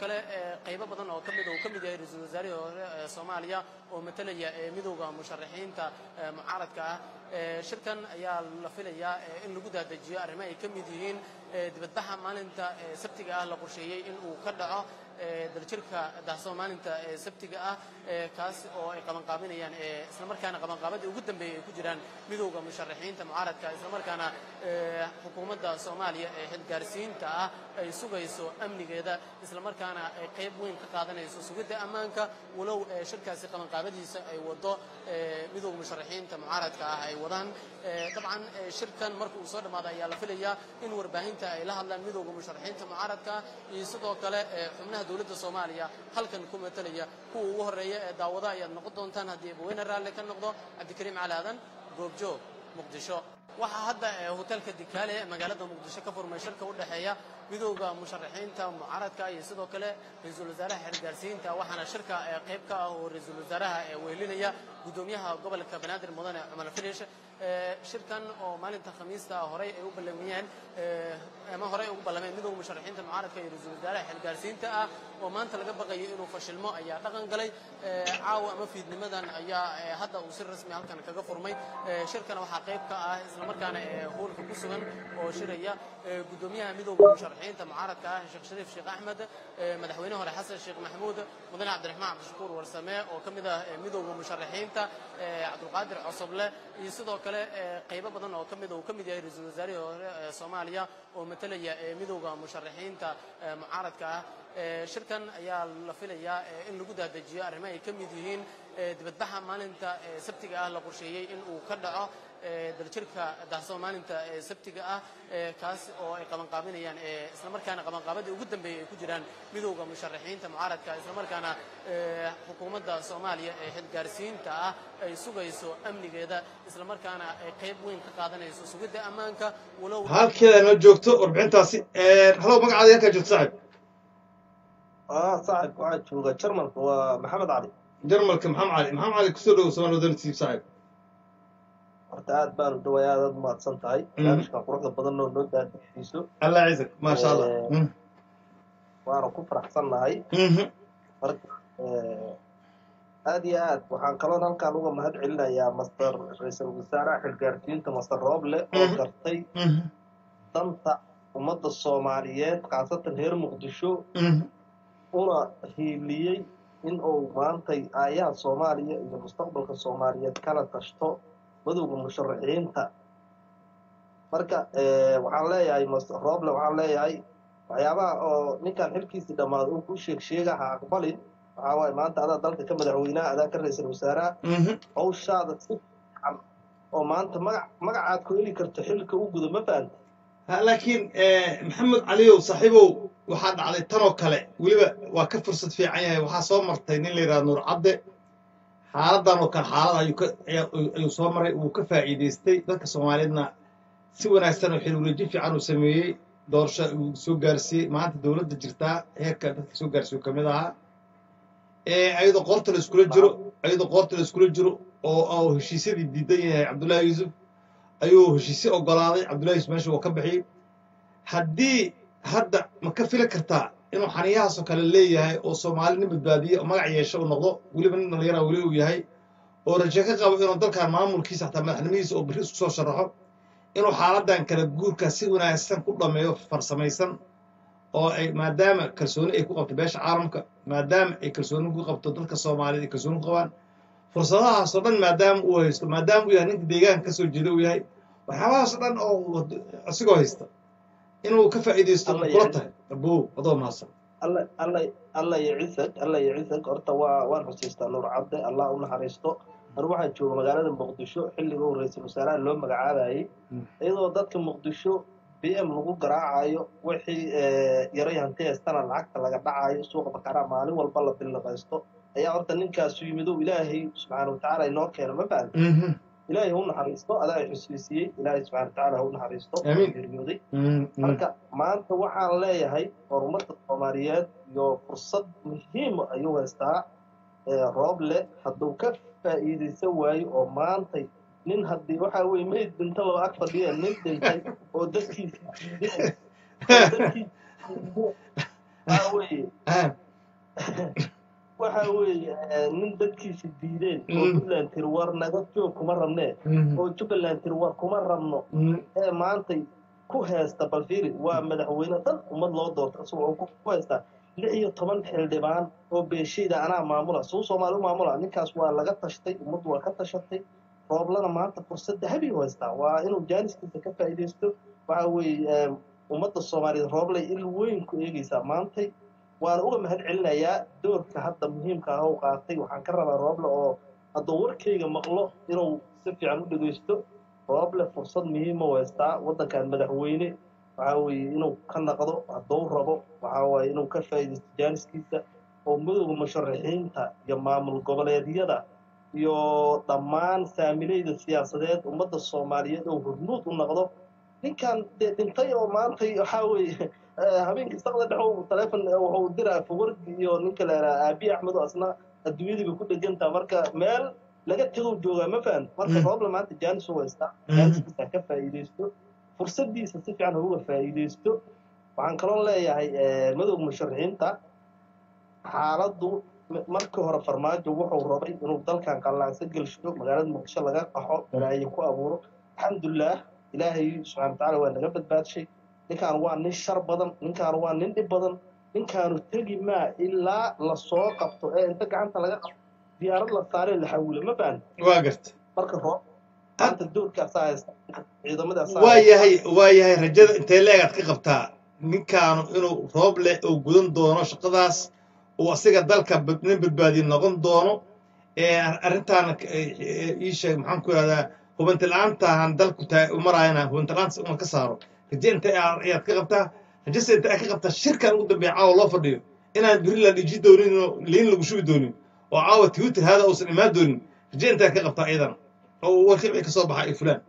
kale ee, qaybo badan oo ka mid uu ka mid yahay ra-iisul wasaarihii hore ee soomaaliya oo matalaya ee midowda musharaxiinta ee mucaaradka ah Ee, shirkan ayaa la filayaa ee, in lagu daadajiyo arrimo ay ka mid yihiin ee, dibadbaxa maalinta ee, sabtiga ah la qorsheeyey in uu ka dhaco ee, daljirka dahsoon maalinta ee, sabtiga ah ee, kaas oo ay qabanqaabinayaan ee, islamarkaana qabanqaabadii ugu dambeeyey ay ku jiraan midowda musharaxiinta mucaaradka islamarkaana ee, xukuumadda soomaaliya ee xilgaarsiinta ah ay sugayso amnigeeda islamarkaana ay qayb weyn ka qaadanayso sugidda ammaanka walow ee, shirkaasi qabanqaabadiisa ay wado ee, midowda musharaxiinta mucaaradka ah ay wadaan Ee, dabcan ee, shirkan marka uu soo dhammaado ayaa la filayaa in warbaahinta ay la hadlaan midowda musharaxiinta mucaaradka iyo sidoo kale ee, xubnaha dowladda soomaaliya halkan ku matalaya kuwa ugu horeeya ee daawada ayaad noqon doontaan haddii abaweyne raalli ka noqdo cabdikariim cali aadan goobjoog muqdisho waxaa hadda ee, hotelka dikaale ee magaalada muqdisho ka furmay shirka u dhexeeya midowda musharaxiinta mucaaradka iyo sidoo kale ra-iisul wasaaraha xilgaarsiinta waxaana shirka ee, qayb ka ah oo ra-iisul wasaaraha ee wehelinaya gudoomiyaha gobolka banaadir mudane cumar filish Ee, shirkan oo maalinta khamiista horey ay u ballamiyeen ee, ama horey ugu ballameen midowda musharaxiinta mucaaradka iyo ra-iisul wasaaraha xilgaarsiinta ah oo maanta laga baqayo inuu fashilmo ayaa dhaqan galay Ee, caawa ama fiidnimadan ayaa ee, hadda uu si rasmi halkan kaga furmay Ee, shirkan waxaa qayb ka ah islamarkaana ee hoolka ku sugan oo shiraya ee, gudoomiyaha midowda musharaxiinta mucaaradka ah sheekh shariif sheekh axmed ee, madaxweyne hore xasan sheekh maxamuud mudane cabdiraxmaan cabdishakuur warsame oo ka mid ah ee, midowda musharaxiinta ee, cabdulqaadir cosoble iyo sidoo kale ee, qaybo badan oo ka mid uu ka mid yahay ra-iisul wasaarihii hore ee soomaaliya oo matalaya ee, midowda musharaxiinta ee, mucaaradka ah Ee, shirkan ayaa la filayaa ee, in lagu daadajiyo arrimo ay ka mid yihiin ee, dibadbaxa maalinta ee, sabtiga ah la qorsheeyey in uu ka dhaco ee, daljirka dahsoon maalinta ee, sabtiga ah ee, kaas oo ay qabanqaabinayaan ee, islamarkaana qabanqaabadii ugu dambeeyey ay ku jiraan midowda musharaxiinta mucaaradka islamarkaana ee, xukuumadda soomaaliya ee xilgaarsiinta ah ay sugayso amnigeeda islamarkaana ay qayb weyn ka qaadanayso sugidda ammaanka walow halkeeda noo joogto warbixintaasi halow magacaada halkaa joogto saaxib اه صاحب waxaa jooga jarmalka waa maxamed cali jarmalka maxamed cali maxamed cali kusoo dhowow somaal wadantiib saaxib horta aad baan u dhaway aad aad umahadsan tahay barnaamijkan quruxda badan oo noo daadixiyso allah ciisak maasha allah Ee, Mm. waana ku faraxsannahay Mhm. marka ee, aad iyo aad waxaan kaloon halkaan uga mahad celinayaa master ra-iisul wasaaraha xilgaarsiinta master rooble oo Mhm. gartay Mhm. danta ummadda soomaaliyeed khaasatan reer muqdisho Mhm. una hiiliyey in uu maantay aayaha soomaaliya iyo mustaqbalka soomaaliyeed kala tashto madowga musharaxiinta marka eh, waxaan leeyahay master roble waxaan leeyahay waxyaabaha oo ninkan xilkiisii dhammaado uu ku sheeg sheega ha aqbalin waxaa waaye maanta adaa dalka ka madaxweynaha adaa ka ra-iisul wasaaraha Mhm. hawshaada si fiican oo maanta magac magacaad ku heli karto xilka u guda ma fahanta Ha, laakiin eh, maxamed caliyow saaxiibow waxaa dhacday tanoo kale weliba waa ka fursad fiican yahay waxaa soo martay nin la yidhaha nuur cadde xaaladan oo kale xaalad ayuu ka ayaa- ayuu soo maray wuu ka faa'iidaystay dadka soomaaliyeedna si wanaagsan oo xilwareeji fiican uu sameeyey doorasho uu soo gaarsiiyey maanta dowladda jirtaa heerka dadka soo gaarsiiyo ka mid ahaa Eh, ayadoo qoorta la iskula jiro ayadoo qoorta la iskula jiro oo oo heshiisyadii diidan yahay cabdullaahi yuusuf ayuu heshiisye ogolaaday cabdullahi yuusuf meesha uu ka bixiyey haddii hadda ma ka fili kartaa inuu xaniyahaasoo kale leeyahay oo soomaali nin badbaadiye oo magac yeesho uu noqdo weliba nin dhallinyara weli uu yahay oo raje ka qabo inuu dalkan maamulkiisa xataa madaxnimadiisa oo berri isku soo sharaxo inuu xaaladan kala guurka si wanaagsan ku dhammeeyo farsamaysan oo ay maadaama kalsooni ay ku qabto beesha caalamka maadaama ay kalsooni ku qabto dadka soomaaliyeed ay kalsooni ku qabaan fursadahaasoo dhan maadaama uu haysto maadaama uu yahay ninka deegaanka ka soo jeeda uu yahay waxyaabahaasoo dhan oo wad- asigoo haysta inuu ka faa'iidaysto Alla kula yahay. tahay abow adoo mahadsan alla alla alla yacisag alla yacisag horta waa waan xusiistaa nuur cadde allah u naxariisto anu waxaan jooga magaalada muqdisho xilliga uu ra-iisul wasaaraha loo magacaabayay Mm. iyadoo dadka muqdisho b m lagu garaacayo wixii eh, yaray hanti haystana lacagta laga dhacayo suuqa bakaraa maalin walba la billiqaysto ayaa horta ninkaasu yimid oo ilaahay subxaana watacaala inoo keeno ma fahan Mhm. ilaahay ha u naxariisto adaa i xusiisiyey ilaahay subxana watacaala ha u naxariisto Amiin. geeriyooday Mhm. Mhm. marka maanta waxaan leeyahay horumarka soomaaliyeed iyo fursad muhiima ayuu haystaa ee roob leh hadduu ka faa'iidaysan waayo oo maantay nin haddii waxaa weye mayd dhinta laba ag fadhiya nin dhintay oo dadkiisa diidaya oo dadkiisa diidaya waxa weeye ah waxa weeye eh, nin dadkiisa diideen oo Mm. puntland tiri war naga joog kuma rabnee mhm, oo jubbaland tiri war kuma rabno mhm, ee maantay ku heesta balfiiri waa madaxweyne dhan ummad loo doorta isagoo ku ku heystaa lix iyo toban xildhibaan oo beeshayda anaa maamula suu soomaali u maamula ninkaas waa laga tashtay ummaddu waa ka tashatay rooblana maanta fursad dahabi u haystaa waa inuu jaaniskiisa ka faa'iidaysto waxa weeye eh, ummadda soomaaliyeed rooblay il weyn ku eegaysaa maantay waana uga mahad celinayaa doorka hadda muhiimka ah oo qaatay waxaan ka rabaa rooble oo hadduu warkayga maqlo inuu si fiican u dhegaysto rooble fursad muhiima u haystaa waddankan madaxweyne waxaa weeye inuu ka naqdo hadduu rabo waxaa waaye inuu ka faa'iidaysto jaaniskiisa oo madowga musharaxiinta iyo maamul goboleedyada iyo dhammaan saamilayda siyaasadeed ummadda soomaaliyeed oo hormuud u noqdo ninkan dee dhintay oo maantay waxaa weeye eh, habeenkii saqda dhex taleefon wuxuu diraa fawardi iyo ninka la yidhaha aabiye axmed oo asna adduunyadiiba ku dhegantaa marka meel laga tagow joogaa ma fahan marka Mm. roobla maanta jaanis u haystaa Mm. jaaniskiisa ha ka faa'iidaysto fursadiisa si fiican ha uga faa'iidaysto waxaan kaloo leeyahay eh, madowga musharaxiinta xaaladdu m- markii hore farmaajo wuxuu rabay inuu dalkan qallaacsa gelsho magaalada muqdisho laga qaxo balaayo ku abuuro alxamdulilaah ilaahay subxana watacaala waa naga badbaadshay ninkaan waa nin shar badan ninkaan waa nin dhib badan ninkaanu tegi maa ilaa lasoo qabto ee inta gacanta laga qabto diyaarad la saaree la xawilo ma fahan waa garta marka roob maanta doorkaasaa haysta ciidamadaasaa waa yahay waa yahay rajada intee leegaad ka qabtaa ninkaanu inuu roob leh oo gudan doono shaqadaas uu asiga dalka bad- nin badbaadiye noqon doono ee arrintaana k- ee- ee ii sheeg maxaan ku ihahdaa hubanti la-aantahan dalku taa u maraayana hubanti la-aanta uma ka saaro raje intee aa- ayaad ka qabtaa rajase intee aad ka qabtaa shirkan ugu dambeeya caawa loo fadhiyo inaan beri la dhiji doonin oo liin lagu shubi doonin oo caawa twitter hada uusan imaan doonin raje intee ka qabtaa iyadan oo warkii wixii ka soo baxa iyo fulaan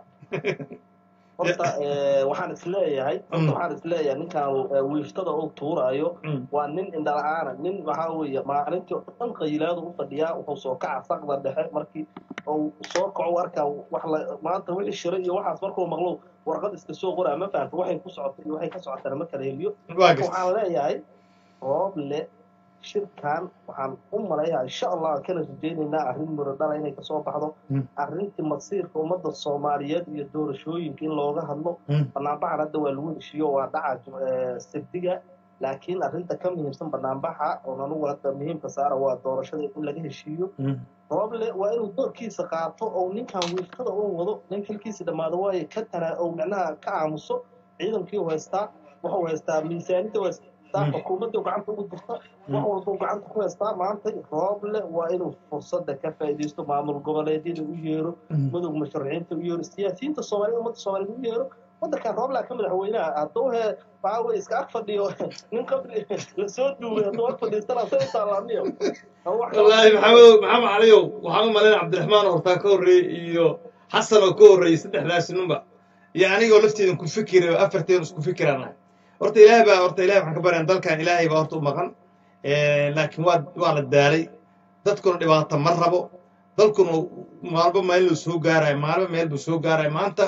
horta eh, waxaan isleeyahay Mm. horta waxaan isleeyahay ninkaan eh, wiiftada uu tuuraayo Mm. waa nin indhala-aana nin waxaa weeye maalintii oo dhan qayilaadu u fadhiyaa wuxuu soo kaca saqda dhexe markii uu soo kaco u arkaa wax la maanta wixii shiray iyo waxaas markuu maqlo warqad iska soo qoraa ma fahamta waxay ku socotay iyo waxay ka socotana ma kala heliyo waa marka garta waxaan leeyahay rooble shirkan waxaan u malayaa insha allah kana rajaynaynaa arrin miro dhala inay kasoo baxdo Mm. arrintii masiirka ummadda soomaaliyeed iyo doorashooyinka in looga hadlo Mm. banaanbaxan hadda waa lagu heshiiyo waa dhaca eh, sabdiga laakiin arrinta ka muhiimsan banaanbaxa oon anugu hadda muhiimka saara waa doorashada in laga heshiiyo Mm. rooble waa inuu doorkiisa qaato oo ninkan wiiftada uu wado nin xilkiisa dhammaado waayo ka tana oo micnaha ka aamuso ciidankii u haystaa wuxuu haystaa miisaanida u haystaa Mm. xukuumaddii uu gacanta ugu jirta wax walba uu gacanta ku haystaa maanta rooble waa inuu fursadda ka faa'iidaysto maamul goboleedyada u yeero Mm. madowga musharaxiinta u yeero siyaasiyiinta soomaaliya ummadda soomaaliyeed u yeero waddankan rooblaa ka madaxweynaha hadduu he waxaa weye iska ag fadhiyo nin qabri lasoo duugay hadduu ag fadhiistana say u taalaamiyo wallaahi maxamed maxamed caliyow waxaan u malaynaya cabdiraxmaan oo hortaa ka horreeyey iyo xasan oo ka horreeyey saddexdaasi ninba iyo anigoo lafteedan ku fikira oo afarteen isku fikiraan ahay horta ilaahay baa horta ilahay waxaan ka baryan dalkan ilaahay baa horta u maqan laakiin waa waa la daalay dadkuna dhibaato ma rabo dalkuna maalba meel luu soo gaarayo maalba meel buu soo gaarayo maanta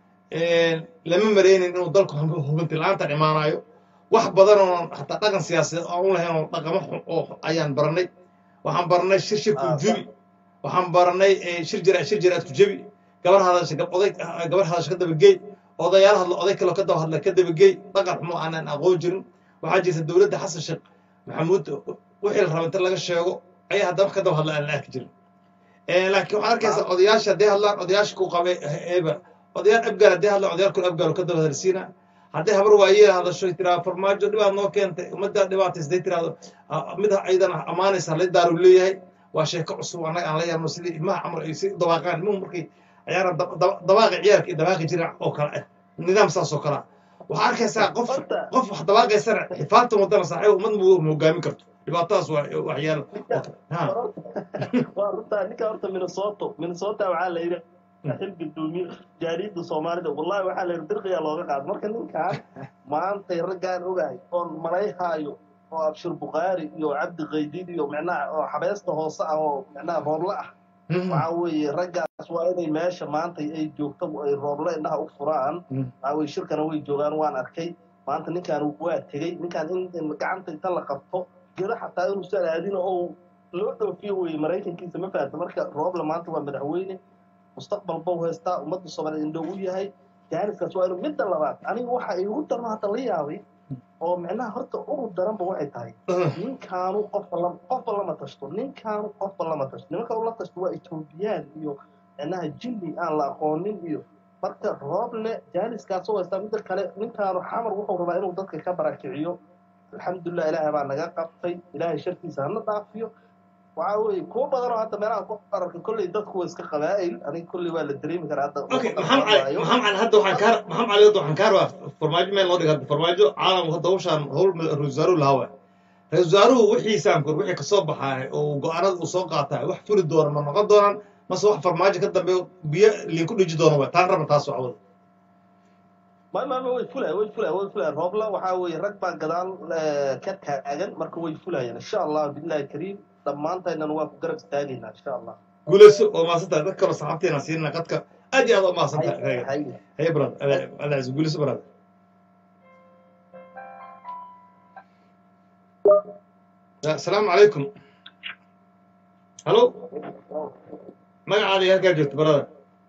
lama maraynin inuu dalku hubinti la-aantan imaanayo wax badan oo hataa dhaqan siyaasadeed aan u lahayn oo dhaqamo xun oo ayaan baranay waxaan baranay shir shirku Ah, jebi waxaan baranay eh, shir jira shir jiraadku jebi gabar hadasha gab oday ah, gabar hadasha ka dabagey odayaal hadla oday kaloo ka daba hadla ka dabagey dhaqan xumo aanan aqoon jirin waxaa jirta dowladda xasan sheekh maxamuud wixii la raba inta laga sheego ayaa haddana wax ka daba hadla aan la arki jirin Eh, laakiin waxaan arkaysa odayaasha hadday hadlaan odayaasha ku qabe eeba odayaal abgaal hadday hadlaan odayaal kale abgaal oo ka daba hadalsiina hadday habar waayee hadasho tiraa farmaajo dhibaat noo keentay ummaddaa dhibaataysa hadday tiraahdo ah, mid aydan ammaanaysa halay daaru leeyahay waa sheeko cusub annaga aan la yaabno sidii ilmaha camar ay si dabaaqaan ilmuhu markay ayaana dabaaqi ciyaarka iyo dabaaqi jira oo kale ah nidaam saas oo kale ah waxaa arkaysaa qof Horta- qof wax dabaaqaysana xifaadta wadana saaxiib ummad ma hogaamin karto dhibaatadaas waa waxyaalo ha waa runtaa ninka horta minnesota minnesota waxaa la yidhi xil gudoomiye jaariyadda soomaalida wallahi waxaa la yidhi dirqiyaa looga qaado marka ninkaan maantay raggaan ogahay oon malayhaayo oo abshir bukhaari iyo cabdi kaydid iyo micnaha oo xabeesta hoose ah oo micnaha roobla ah waxaa weeye raggaas waa inay meesha maanta ay joogto ay rooble indhaha u furaan Mm. waxaa weye shirkana way joogaan waan arkay maanta ninkaan waa tegey ninkaan in gacanta inta la qabto jiro xataa inuusan aadin oo loo dhoofiyo weye maraykankiisa ma fahamta marka roobla maanta waa madaxweyne mustaqbal bau haystaa ummadda soomaaliyeed indhow u yahay jaaniskaas waa inuu midda labaad aniga waxa igu darno hadda la yaabay oo micnaha horta ugu daranba waxay tahay ninkaanu qofba la qofba lama tashto ninkaanu qofba lama tashto nimanka ula tashto waa etoobiyaan iyo micnaha jinni aan la aqoonin iyo marka rooble jaaniskaas oo haystaa midda kale ninkaanu xamar wuxuu rabaa inuu dadka ka barakiciyo alxamdulilah ilaahay baa naga qabtay ilaahay shartiisa hana dhaafiyo waxaa weeye kuwo badan oo hadda meelaha ku ararka kolley dadku waa iska qabaa'il aniga kolley waa la dareemi karaa hadda okay maxamed cali maxamed cali hadda waxaan kaa maxamed cali hadda waxaan kaa rabaa farmaajo meel loo dhiga hadda farmaajo caalamku hadda hawshaan hawl ra-isul wasaaruhu lahawa ra-isul wasaaruhu wixiisaan kur wixii kasoo baxaay oo go-aanada uu soo qaataay wax furi doona ma noqon doonaan mase wax farmaajo ka dambeeyo biyo liinku dhiji doona waa taan raba taas socwada ma ma ma way fulaya way fulaya way fulaya roobla waxaa weeye rag baa gadaal eh, ka taagan marka way fulayaan insha allah billahi kariim dhammaantaynana waa ku garab istaagaynaa insha allah guulayso oo maasantahay dad kaloo saxaabteena siinna qadka aad iyo aad oo maasantahay Hay- hay- هي براد هذا قول براد السلام عليكم هلو ما عادي هكا جبت براد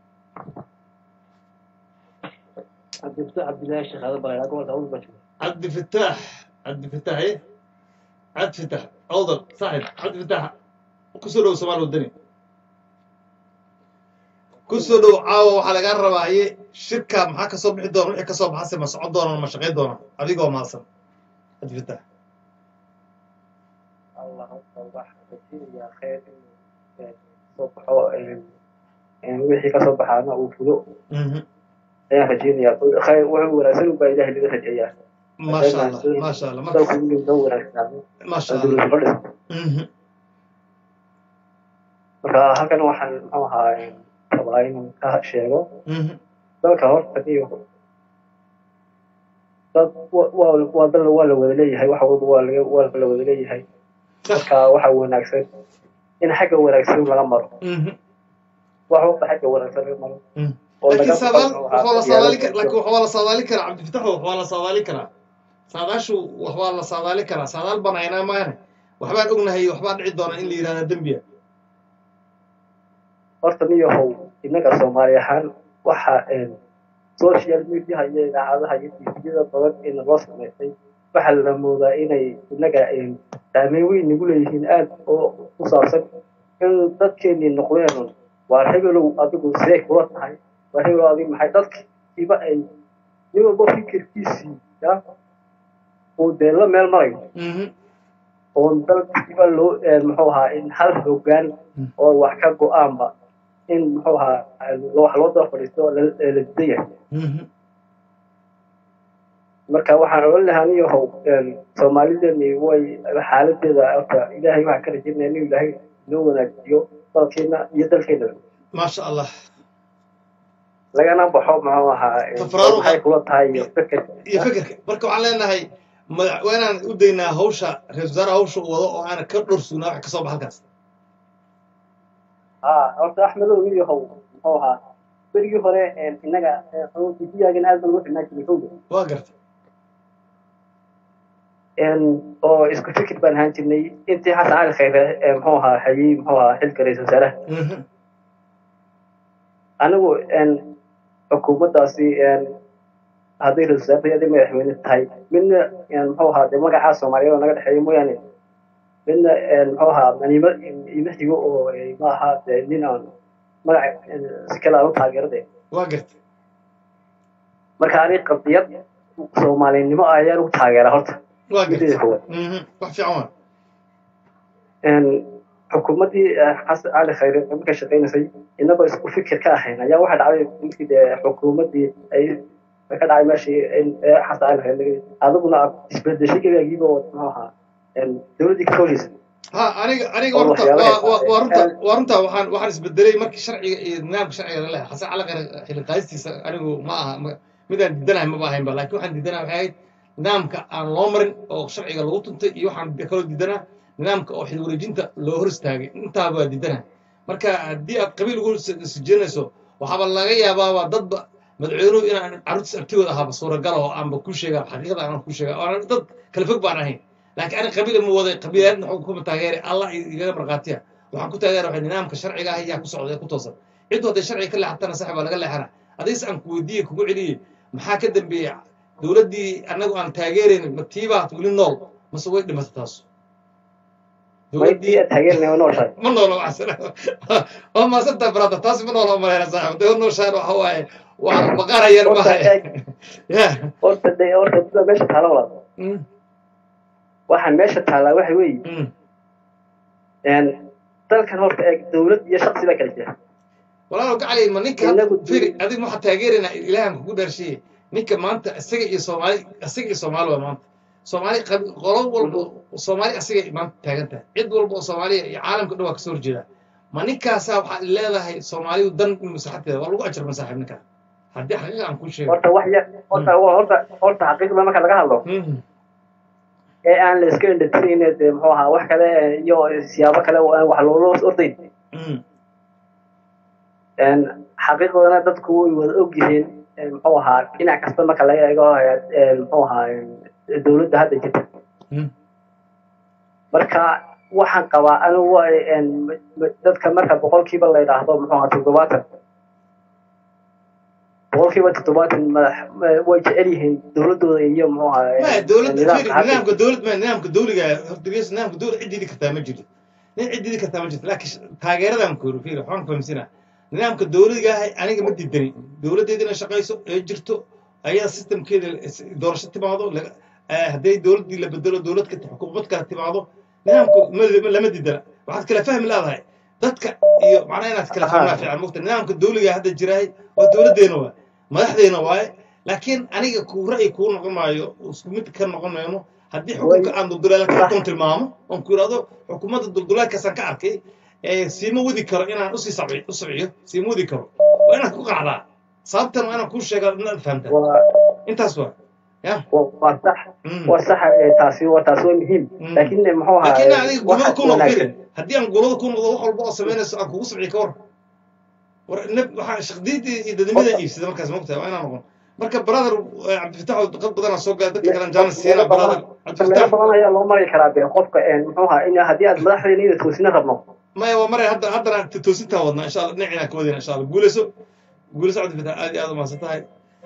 عبد الفتاح عبد الله الشيخ هذا بغير اقول اقول بشوف عبد الفتاح عبد الفتاح ايه عبد الفتاح اوضل صاحب عبد الفتاح كسروا سمال الدنيا كسروا عاو waxaa laga rabaa iye shirka maxaa ka soo bixi doona wixii ka soo baxase ma socon doona ma shaqayn doona adigoo mahadsan عبد الفتاح الله صباح كثير يا خير صبحوا wixii ka soo baxaana uu fulo Mhm. ayaan rajeynayaa khayr wuxuu wanaagsan ubaa ilahay laga rajeeyaa ما شاء الله ما شاء الله dalku ما, inuu noo wanaagsaano ما شاء الله adduunyada fadhiso Mhm. marka halkan waxaan muxuu ahaa rabaa inaan ka sheego Mhm. dalka horta iyo dad wa- waa waa dal waa la wada leeyahay wax walba waa laga waa la wada leeyahay صح marka waxa wanaagsan in xagga wanaagsan laga maro Mhm. wax walba xagga wanaagsan laga maro Mhm. oo لكن laga سادال muxuu وحوا ahaa لا صادالي diyaarad- لكن وحوا لا صادالي كرا عبد الفتاح وحوا لا صادالي كرا ساداشو وحوا لا صادالي كرا سادال بناينا ما يعني وحبان ognahay waxbaa dhici doona in la yiraahdo dembiya horta niyahow innaga soomaali ahaan waxa social mediaha iyo idaacadaha iyo tviyada badan ee naloo samaysay waxaa la moodaa inay innaga saameyn weyn nagu leeyihiin aad oo ku saabsan in dadkeenii noqdeen waa hebelow adigu see kula tahay waa hebelow adigu maxay dadkiiba ay nin walba fikirkiisii ya uu dee la meel marayo Mhm. oon dalkiiba loo muxuu ahaa in hal hoggaan oo wax ka go-aanba in muxuu ahaa wax loo daba fadhiisto oo la la didan yahay Mhm. marka waxaan odhan lahaa niyahow soomaalideeni way xaaladeeda horta ilaahay waxaan ka rajaynaya inuu ilaahay noo wanaajiyo dalkeena iyo dalkeena ما شاء الله lagana baxo muxuu ahaa Tafaraaruqa. maxay kula tahay iyo fikir iyo fikirka marka waxaan leenahay madax waa inaan u daynaa hawsha ra-isul wasaare hawsha uu wado oo aanan ka dhorsugnaa wax ka soo baxa halkaas haa horta axmedow niyahow muxuu ahaa berigii hore innaga biyaagan aad baan ugu xidhnaa jiray howga waa garta oo isku fikir baan ahaan jirnay intii xasan cali khayre ee muxuu ahaa hayey muxuu ahaa xilka ra-isul wasaaraha Mhm. anigu xukuumaddaasi hadday ra-isul wasaarta hadday madaxweyne tahay midna muxuu ahaa dee magacaa soomaaliyeed oo naga dhexeeya mooyaane midna muxuu ahaa manimo ima xigo oo ma aha dee nin aan magac si kale aan u taageerade waa garta marka ani qadiyad soomaalinimo ayaan ugu taageeraa horta waa mideeda garta koowaad Mhm. wax fiican waa xukuumaddii xasan cali khayre ee markay shaqaynaysay inagoo isku fikir ka ahayn ayaa waxaa dhacday markii dee xukuumaddii ay ka dhacay meeshii ee xasan cali khayre laga adiguna aad isbedeshay gebaagiiba oo muxuu ahaa dowladdii ka howleysa ha aniga aniga oo horta waxyaalaha waa waa- waa runta aad- waa runta waxaan waxaan isbedelay markii sharciga iyo nidaamka sharciga la leeyahay xasan cali khayr xilli qaadistiisa anigu ma aha ma- midaan diidanahay maba ahaynba laakiin waxaan diidanahay waxay ahayd nidaamka aan loo marin oo sharciga lagu tuntay iyo waxaan kaloo diidanaa nidaamka oo xil wareejinta loo hor istaagay intaaba waa diidanahay marka haddii aad qabiil ugu sijinayso waxaaba laga yaabaaba dadba madaxweynuhu inaan carruurtiis abtigood ahaaba suuragal oo aanba ku sheega xaqiiqada aanan ku sheega oo aan dad kala fog baan ahayn laakiin ani qabiil ma waday qabiilaadna waxuu kuma taageeray allah igaga markhaatiya waxaan ku taageera waxay nidaamka sharciga ah yaa ku socda ee ku toosan ciddu hadday sharciga ka leexatana sax baa laga leexana adigse aan ku weydiiye kugu celiyey maxaa ka dambeeya dowladdii annagu aan taageerayn ma tiibaad weli nool mase way dhimatay taas maydii taageernay nooshahay ma noolo waa maasantaa brada taas ma noolo malayna saaxib dee nooshaan waxa waaye waa baqarayar Horta maaha eeg. ya horta de horta sida meesha taala walaal Mm, waxaan meesha taalaa waxa weeye mm. een, dalkan horta eeg dowlad iyo shaqsi baa kala jira walaalow gacalay ma ninka Inagu firi dul- adiga waxaa taageeraynaa ilaahan kugu dhaarshiye ninka maanta isaga iyo soomaali isaga iyo soomaali waa maanta soomaali qabi- qolo walba soomaali isaga maanta taagan tahay cid walba oo soomaaliya iyo caalamka dhan waa kasoo horjeedaa ma ninkaasaa waxaad leedahay soomaalidu dan in maslaxadeeda waa lagu ajar masaaxib ninkaa haddii xaqiiqa aan kuu sheego horta wax yar horta horta horta xaqiiqda marka laga hadlo Mhm. ee aan la iska indhatirayne dee muxuu ahaa wax kale iyo siyaabo kale oo aan wax loola ordayn Mhm. een, xaqiiqdana dadku way wada og yihiin een, muxuu ahaa dhinac kasta marka laga eego een, muxuu ahaa een, dowladda hadda jirta Mhm. marka waxaan qabaa anigu een, m- m- dadka marka boqolkiiba la yidhaahdo muxuu ahaa toddobaatan boqolkiiba toddobaatan madax ma- way jecel yihiin dowladooda iyo muxuu ahaa ما een, دولة nidaamka فيري hadda نظامك دولة ما نظامك دولة هرتجيس نظامك دولة عدي دي كتاب مجد نين عدي دي كتاب مجد لكن تاجر ده مكور فيري حنا فهمسنا نظامك الدولة جاي أنا كم بدي الدنيا دولة دي دينا شقيسو جرتو أي سيستم كده دورش تبعضه هدي دولة دي اللي بدلوا دولة كت حكومات كانت تبعضه نظامك ما لما دي ده واحد كلا فهم لا هاي dadka iyo macnaha inaad kala fahmaa fiican mugta nidaamka dawliga hadda jiraay waa dowladdeena waay madaxdeena waaye laakiin aniga kuu ra'yi kuu noqon maayo isku mid ka noqon mayno haddii xukunka aan duldulaalka xukun tilmaamo oon ku idhahdo xukuumadda duldulaalkaasaan ka arkay ee siima wadi karo inaan usii sabci- u sabciyo siima wadi karo waa inaad ku qanacdaa sababtan waa inaan kuu sheegaa inaad fahamtaa waa intaas waa ya waa- waa sax Mm. waa sax ee, taasi waa taasi waa muhiim Mm. laakiin eh, muxuu ahaa laakiin adiga gulada waxaas ku noqdo wanaagsan firi haddii aan gulada ku noqdo wax walba oo samaynayso aan kugu sabciyo ka war war nab- waxaa shaqdiidii iyo dadnimada iibsada markaas mogtahay waa inaan noqon marka brother eh, cabdifatax oo dad badan soo gala dadka kale jaanis siina brother meelo cabdifatax badan ayaa loo mari karaa be qofka eh, muxuu ahaa in haddii aad madaxdeena iyada toosina rabno maya waa maray hadda haddana toosintaa wadnaa insha allah dhinacina ka wadina insha allah guuleyso guuleyso cabdifatax aad iyo aad umahadsan tahay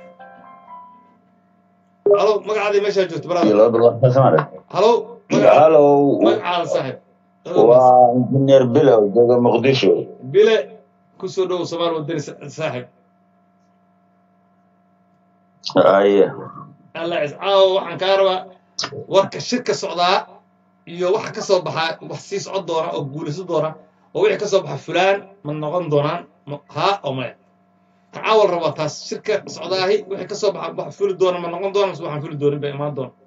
halo magacaadii meeshaa joogto brother halo magaca halo magacaada saaxib waa injineer bilow jooga muqdisho bile kusoo dhow somaal wadani sa- saaxib aye alla cis caawa waxaan kaa rabaa warka shirka socdaa iyo waxa ka soo baxaa wax sii socon doona oo guulayso doona oo wixii ka soo baxa fulaan ma noqon doonaan ma- haa oo maya ka caawal rabaa taas shirka socdaahi wixii ka soo baxa wax fuli doona ma noqon doona mise waxaan fuli doonin bay imaan doona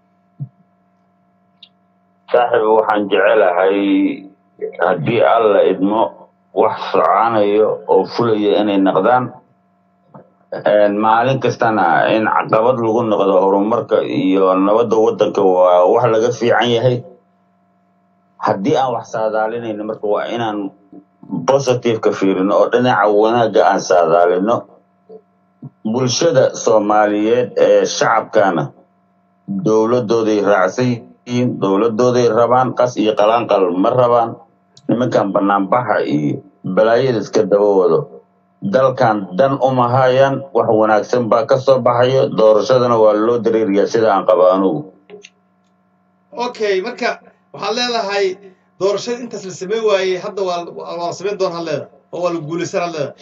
saaxiib waxaan jecelahay haddii alla idmo wax soconayo oo fulaya inay noqdaan Een, maalin kastana in caqabad lagu noqdo horumarka iyo nabadda waddanka waa wax laga fiican yahay haddii aan wax saadaalinayno marka waa inaan positiveka fiirino oo dhinaca wanaagga aan saadaalino bulshada soomaaliyeed ee shacabkana dowladooday raacsan yihiin dowladooday rabaan qas iyo qalaanqal ma rabaan nimankan banaanbaxa iyo balaayada iska daba wado dalkan dan uma hayaan wax wanaagsan baa ka soo baxayo doorashadana waa loo dareeriyaa sida aan qaba anugu okay marka waxaad leedahay doorashada intaas la samayn waayey hadda waa waa la samayn doona had leedahay oo waa la guulaysan had leedahay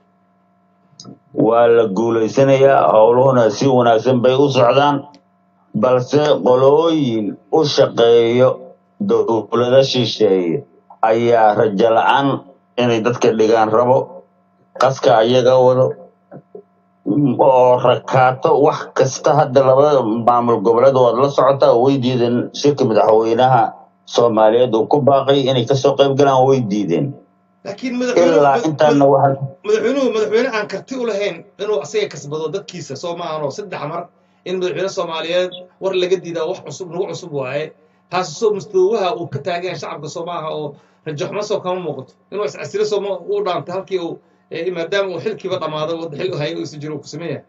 waa la guulaysanayaa howluhuna si wanaagsan bay u socdaan balse qolooyin u shaqeeyo dowlado shisheeye ayaa rajo la-aan inay dadka dhigaan rabo qaska ayaga wado oo rakaato wax kasta hadda labada maamul goboleed waad la socotaa way diideen shirka madaxweynaha soomaaliyeed uu ku baaqay inay kasoo qayb galaan way diideen laakiin madaxweynuhu ilaa mad- intaana mad- waxa madaxweynuhu madaxweyne aan karti u lahayn inuu asaga kasbado dadkiisa soo ma ahanoo saddex mar in madaxweyne soomaaliyeed war laga diidaa wax cusub nagu cusub waaye taas soo mustawaaha uu ka taagan yahay shacabka soo maaha oo rajaxumo soo kama muuqato inuu iscasilo soo ma u dhaantay halkii uu ee maadaama uu xilkiiba dhammaaday wadda xil u hayay uu isu jiro uu ku sameeya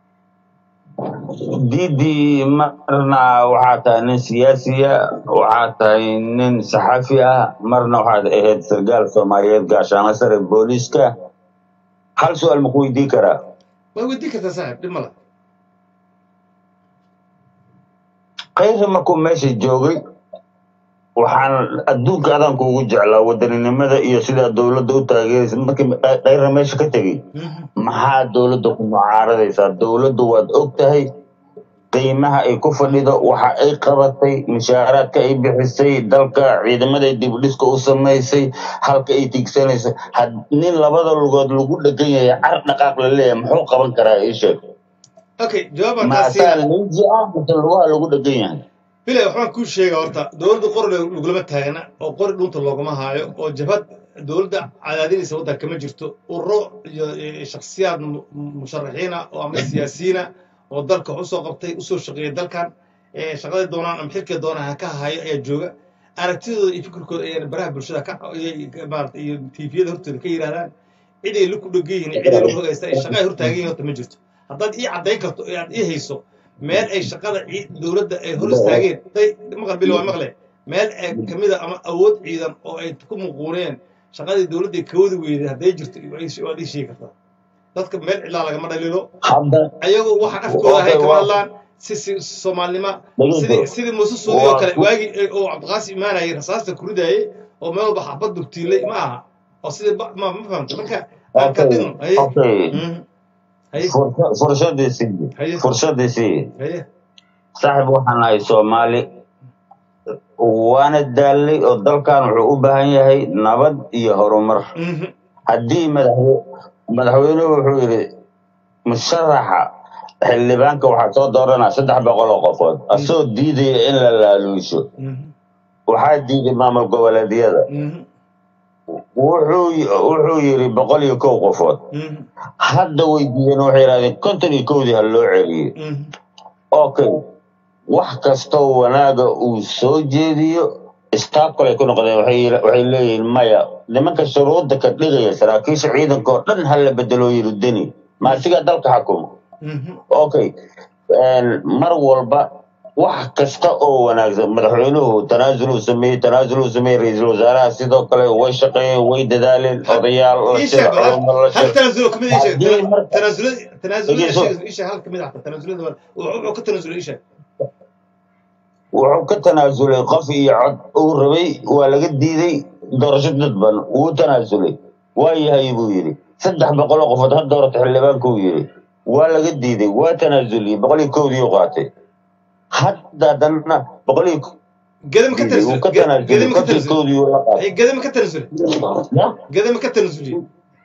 diidii marna waxaa tahay nin siyaasiya waxaa tahay nin saxafi ah marna waxaad ahayd sargaal soomaaliyeed gaashaanla sare booliiska hal su-aal maku weydiin karaa waa weydii kartaa saaxib dhib mala kayri markuu meesha joogay waxaan adduunka adanku ugu jeclaa wadaninimada iyo sidaa dowladda u taageeraysa markii kayra meesha ka tegey maxaa dowladda ku mucaaradaysaa dowladdu waad og tahay qiimaha ay ku fadhido waxa ay qabatay mushaaraadka ay bixisay dalka ciidamada dib u dhiska u samaysay halka ay tigsanayso had nin labada lugood lagu dhegan yahay car dhaqaaq la leeyahay muxuu qaban karaa ii sheeg okay jawaabaan kaa maasaa siina ninji ah mise lugaha lagu dhegan yahay bilay waxbaan kuu sheega horta dowladda qori lagulama taagna oo qori dhunta loogama haayo oo jabhad dowladda cadaadinaysa waddanka kama jirto ururo iyo iyo shakhsiyaad mu- musharaxiina oo ama siyaasiyiina oo dalka wax usoo qabtay usoo shaqeeyay dalkan ee shaqaday doonaan ama xilkay doonaan ha ka hayo ayaa jooga aragtidooda iyo fikirkooda ayaan baraha bulshada ka ayay maarata iyo tviyada hortooda ka yidhahdaan cid ay laku dhegan yihiin cid ay laku hagaysta ay shaqa ay hortaagan yihiin horta ma jirto haddaad ii caddayn karto ee aad ii hayso meel ay shaqada cii- dowladda ay hor istaageen day maqal bil waa maqle meel ay kamid a ama awood ciidan oo ay ku muquuneen shaqadii dowladda ay kawadi weyday hadday jirto waad ii sheegi kartaa dadka meel cidlaa lagama dhalilo hadda ayagu waxaan afkooda ahay Okay, kama waa- hadlaan si si soomaalnima Dhegeyso. sidii sidii muuse suudi oo Waa- kale waagii ay- oo cabdiqaasi imaanayay rasaasta ku ridayay oo meel walba xabad dugtiilay ma aha oo sidii ba- ma ma fahamta marka aan ka okay dhino haye okay Mhm. haye Fursa- fursaddiisii haye fursaddiisii haye saaxib waxaan nahay soomaali waana daallay oo dalkan wuxuu u baahan yahay nabad iyo horumar Mhm. haddii madaxwe- madaxweynuhu wuxuu yidhi musharaxa xildhibaanka waxaa soo dooranaa saddex boqol oo qofood asoo diidaya in la laaluusho Mhm. waxaa diiday maamul goboleedyada Mhm. wuxuu wuxuu yidhi boqol iyo kow qofood Mhm. hadda way diideen waxay yidhahdeen konton iyo kowdii ha loo celiyo Mhm. okay wax kastoo wanaaga uu soo jeediyo istaabkale ku noqdeen waxay yira- waxay leeyihiin maya nimanka shuruudda ka dhigaya saraakiisha ciidanka oo dhan hala bedelo yiri deni ma asigaa dalka xakuma Mhm. okay een, mar walba wax kasta oo wanaagsan madaxweynuhu tanaasuluu sameeyey tanaasuluu sameeyey ra-iisul wasaaraha sidoo kale way shaqeeyeen way dadaaleen odayaal la ii shira sheeg bal culamo la hal shira tanaasulo kamid ii sheeg haddii marka tanaasulada tanaasulada dhegeyso sheeg ii sheeg hal kamid ah tanaasulada waa- wuxuu ka tanaasulay ii sheeg wuxuu ka tanaasulay qof iyo cod uu rabay waa laga diiday doorasho dadban wuu tanaasulay waa yahay buu yidhi saddex boqol oo qofood ha doorata xildhibaanka uu yidhi waa laga diiday waa tanaasuliyey boqol iyo kowdii u qaatay hadda haddana boqol iyo gedama ka diiday wuu tanaasulay ka Ge- tanaasulay gedama ka konton iyo tanaasulay kowdii uu la qaatay Ay, gedama ka tanaasulay Ya? gedama ka tanaasulay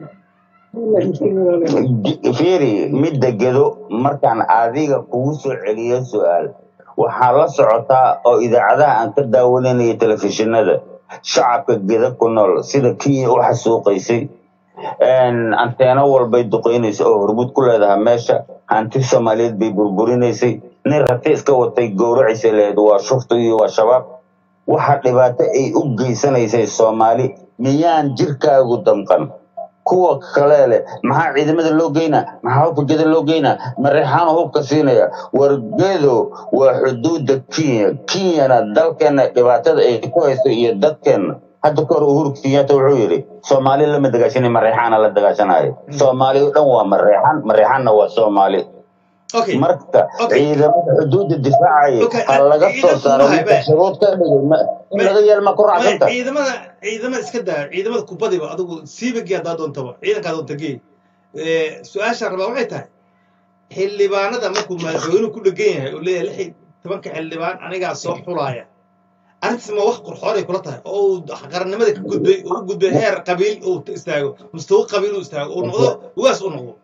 G- fiiri midda gedo markaan adiga kugu soo celiyo su-aal waxaa la socotaa oo idaacadaha aan ka daawanaynayo telefishinada shacabka geda ku nool sida kii u xasuuqaysay een, anteeno walbay duqeynaysa oo hormud ku leedahay meesha hanti soomaaliyeed bay burburinaysay nin rati iska watay gowraciisa lahayd waa shufta iyo waa shabaab waxa dhibaato ay u geysanaysay soomaali miyaan jirkaagu damqan kuwa kale leh maxaa ciidamada loo geynaa maxaa hubka geda loo geynaa mareexaanu hubka siinaya wargedo waa xuduuda kenya kenyana dalkeena dhibaatada ay ku hayso iyo dadkeena hadda kahor uhuru kenyatta wuxuu yidhi soomaali lama dagaashanay mareexaana la dagaashanayo soomaali oo dhan waa mareexan mareexanna waa soomaali okay marka okay ciidamada xuduuda difaacaya okay ha laga soo ciidanku saaro mahay ninka be shuruud ka dhigay ma- in me laga yeelma ku me raacsanta ciidamada ciidamada iska daa ciidamada kubadiba adigu siibagii haddaa doontaba ciidankaa doonta gee su-aashaan rabaa waxay tahay xildhibaanada markuu madaxweynuhu ku dhegan yahay oo leeyahay lix iyo tobanka xildhibaan anigaa soo xulaaya arrintaas ma wax qurxoon ay kula tahay oo uu qarannimada ka gudbay oo u gudbay heer qabiil uu istaago mustawa qabiil uu istaago uu noqdo ugaas uu noqdo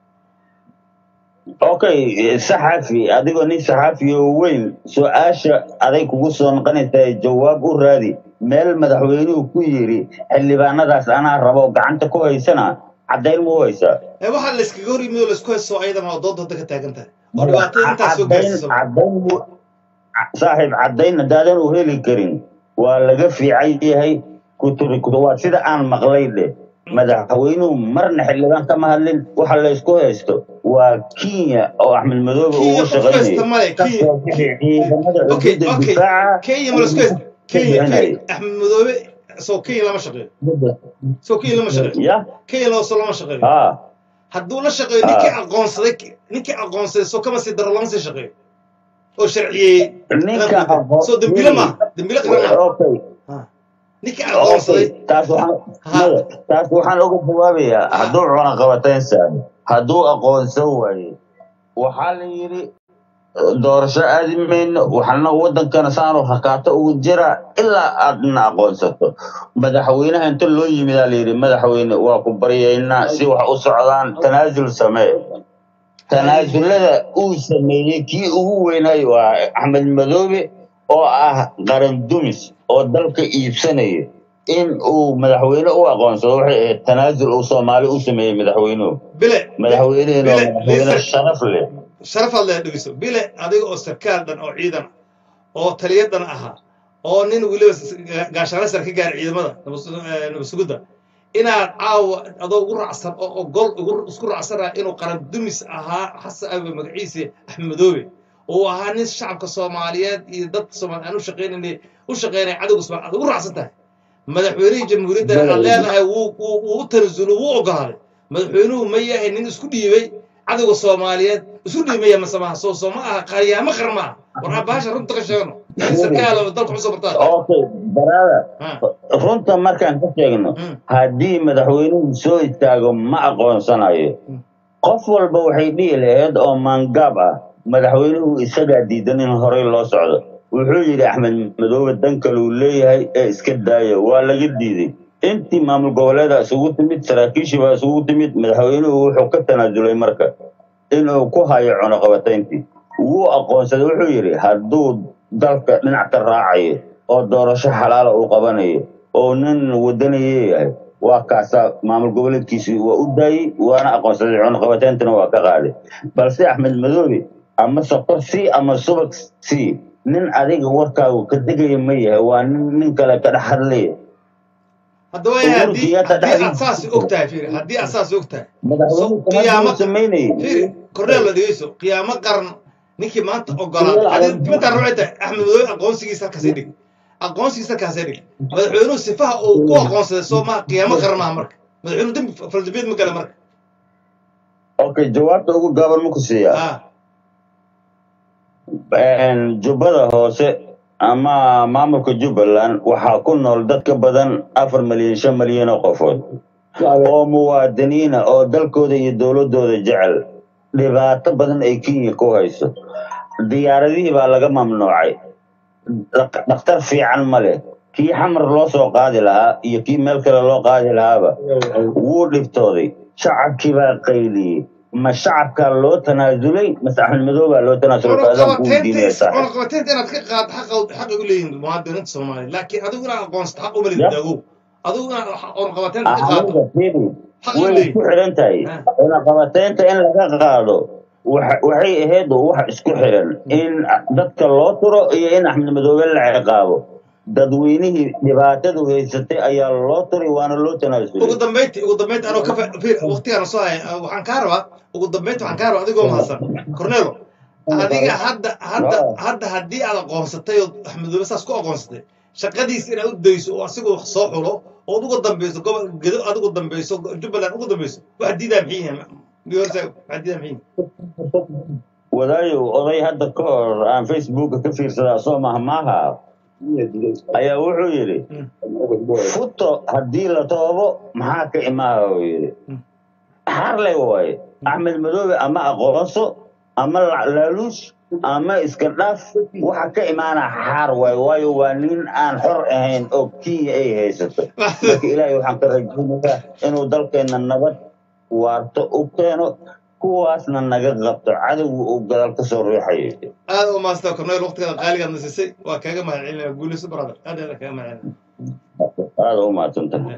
okay saxafi adigoo nin saxafi oo weyn su-aasha aday kugu soo noqonaysaa jawaab u raadi meel madaxweynuhu ku yidhi xildhibaanadaas anaa rabo gacanta ku haysana caddayn ma u haysaa ee waxaa la iskaga hor yimid oo la isku haysto ayadana oo dood hadda ka taagan tahay oo maya dhibaatada intaas soo caddayn gaarsiiso caddayn mu- saaxiib caddayn haddaadan u heli karin waa laga fiican yahay kuturi kutu waa sida aan maqlay dheh madaxweynuhu marna xildhibaan kama hadlin waxa la isku haysto waa kenya oo axmed madoobe kenya ugu qof haysta shaqaynayo male ka kenya soo bixi ciidamada okay xuduudda okay difaaca kenya ma la isku uu haysta ka kenya bixinayo kenya axmed madoobe soo kenya lama shaqeeyo soo kenya lama shaqeeyo ya kenya loo soo lama shaqeeyo ha hadduu la shaqeeyo ninkii ha aqoonsaday ninkii aqoonsaday soo kama sii daro lama sii shaqeeyo oo sharciyeeyey ninka qarankiisa aqoon soo dembile wili maaha dembile qaran maaha okay Ha. ninkii aqoonsaday okay taas waxaan ha maya taas waxaan uga jawaabayaa ha hadduu cunaqabatayn saaro hadduu aqoonsan waaye waxaa la yidhi doorasho aadi mayno waxaana wadankana saanu hakaato ugu jira ilaa aadna aqoonsato madaxweynaha inta loo yimidaa layidhi madaxweyne waa ku baryaynaa si wax u socdaan tanaasul samee tanaasulada uu sameeyey kii ugu weynay waa axmed madoobe oo ah qaran dumis oo dalka iibsanaya in uu madaxweyne u aqoonsado waxay ahayd tanaasul uu soomaali u sameeyey madaxweynuhu bile bi- madaxweynehina waa bile madaxweyne liisar sharaf leh sharafaad lee dhegeyso bile adiga oo sarkaal dhan oo ciidan ah oo taliya dhan ahaa oo nin weliba s- ga- gaashaano sare ka gaaray ciidamada nabad- eh, nabad sugidda inaad caawa adoo ugu raacsan oo ogol ugu isku raacsanaa inuu qaran dumis ahaa xasan abe magaciise axmed madoobe uu ahaa nin shacabka soomaaliyeed iyo dadka soomaaliya aan u shaqaynayna u shaqaynaya cadowga soomaaliya aad ugu raacsan tahay madaxweynihii jamhuuriyadda aad madaxweyne leedahay wuu wuu wuu u tanasulo wuu ogolaaday madaxweynuhu ma yahay nin isku dhiibay cadowga soomaaliyeed isku dhiibaya masamaha soo soo ma aha qaryaamo qar ma aha war abaasha runta ka sheegno nin sarkaal oo dalka cusub bartaa tahay okay baraada ha runta markaan ka sheegno mm, haddii madaxweynuhu soo istaago ma aqoonsanayo mm. qof walba waxay dhihi lahayd oo maangaab ah madaxweynuhu isagaa diidan in horey loo socdo wuxuu yidhi axmed madoobe dan kaluu leeyahay ee iska daaya waa laga diiday intii maamul goboleeda isugu timid saraakiishii baa isugu timid madaxweynuhu wuxuu ka tanaasulay marka inuu ku hayo cunaqabatayntii wuu aqoonsaday wuxuu yidhi hadduu dalka dhinac ka raacayo oo doorasho xalaala uu qabanayo oo nin wadaniye yahay waa kaasaa maamul goboleedkiisii waa u daayey waana aqoonsaday cunaqabatayntana waa ka qaaday balse axmed madoobe ama sokor c ama subag c nin adiga warkaagu ka degaya ma yahay waa nin nin kale ka dhex hadlaya hadda waayahay uhuru haddii kenyatta haddii aad dhexdiisa saas og tahay fiiri haddii aad saas og tahay so madaxweyne tanaasul qiyaamo uu samaynayay fiiri korneel la dhegeyso qiyaamo qaran ninkii maanta ogolaaday adi midaan waxay tahay axmed madoobe aqoonsigiisa halkaasay dhig aqoonsigiisa halkaasay dhig madaxweynuhu sifaha uu ku aqoonsaday soo maha qiyaamo qaran maaha marka madaxweynuhu dembi faldambiyeed ma gala marka okay jawaabta ugu gaaban ma ku siiyaa ha Een, jubbada hoose ama maamulka jubbaland waxaa ku nool dad ka badan afar milyan shan milyan oo qofood oo muwaadiniina oo dalkooda iyo dowladooda jecel dhibaato badan ay kenya ku hayso diyaaradihii baa laga mamnuucay Dhaq- dhakhtar fiican ma leh kii xamar loo soo qaadi lahaa iyo kii meel kale loo qaadi lahaaba wuu dhibtooday shacabkii baa qayliyey ma shacabkaa loo tanaasulay mase axmed madow baa loo tanaasulay faadaan kuu diinaya cunaqabateynta saaxib cunaqabateynta inaad ka qaad xaqa xaqay u leeyihin muwaadiniinta soomaaliya laakiin adigu inaad aqoonsato xaq uma ya leeyihin daagow adigu inaad cunaqabateynta ka qaado aniga fiiri xaq u way leeyihin isku xidhan tahay ha cunaqabateynta in laga qaado waxa- waxay ahayd wax isku xidhan in dadka loo turo iyo in axmed madoobe la ciqaabo dadweynihii dhibaatadu haysatay ayaa loo turay waana loo ugu tanaasulay dambeynti ugu dambeynti anoo ka fa- fiir waqtigaan soo haya waxaan kaa rabaa ugu dambeynti waxaan kaa rabaa adigoo mahadsan cornelo adiga hadda hadda Ah, hadda haddii aad aqoonsatay oo axmedoobe saas ku aqoonsatay shaqadiisa inaad u dayso oo asigoo wax soo xulo ood uga dambeyso gobol gedo aad uga dambeyso jubbaland uga dambeyso wax diidaa maxay yihiin wax diidaa maxay yihiin wadaayow oday hadda ka hor aan facebooka ka fiirsadaa soo mahmaaha ayaa wuxuu yidhi Mm, futo haddii la toobo maxaa ka imaaha uu yidhi mm, xarley waaye axmed madoobe ama aqoonso ama la- laaluush ama iska dhaaf waxa ka imaana xaar waaye waayo waa nin aan xor ahayn oo kenya ay haysato marka ilaahay waxaan ka rajaynayaa inuu dalkeenna nabad waarto u keeno kuwaasna naga qabto cadowga uu gadaal ka soo riixayo aad u maastaa cornel waqtigeeda qaaligaad nasisay waa kaaga mahadcelinaya guulayso brother aad aad kaaga mahadcelinaya aada u mahadsantahay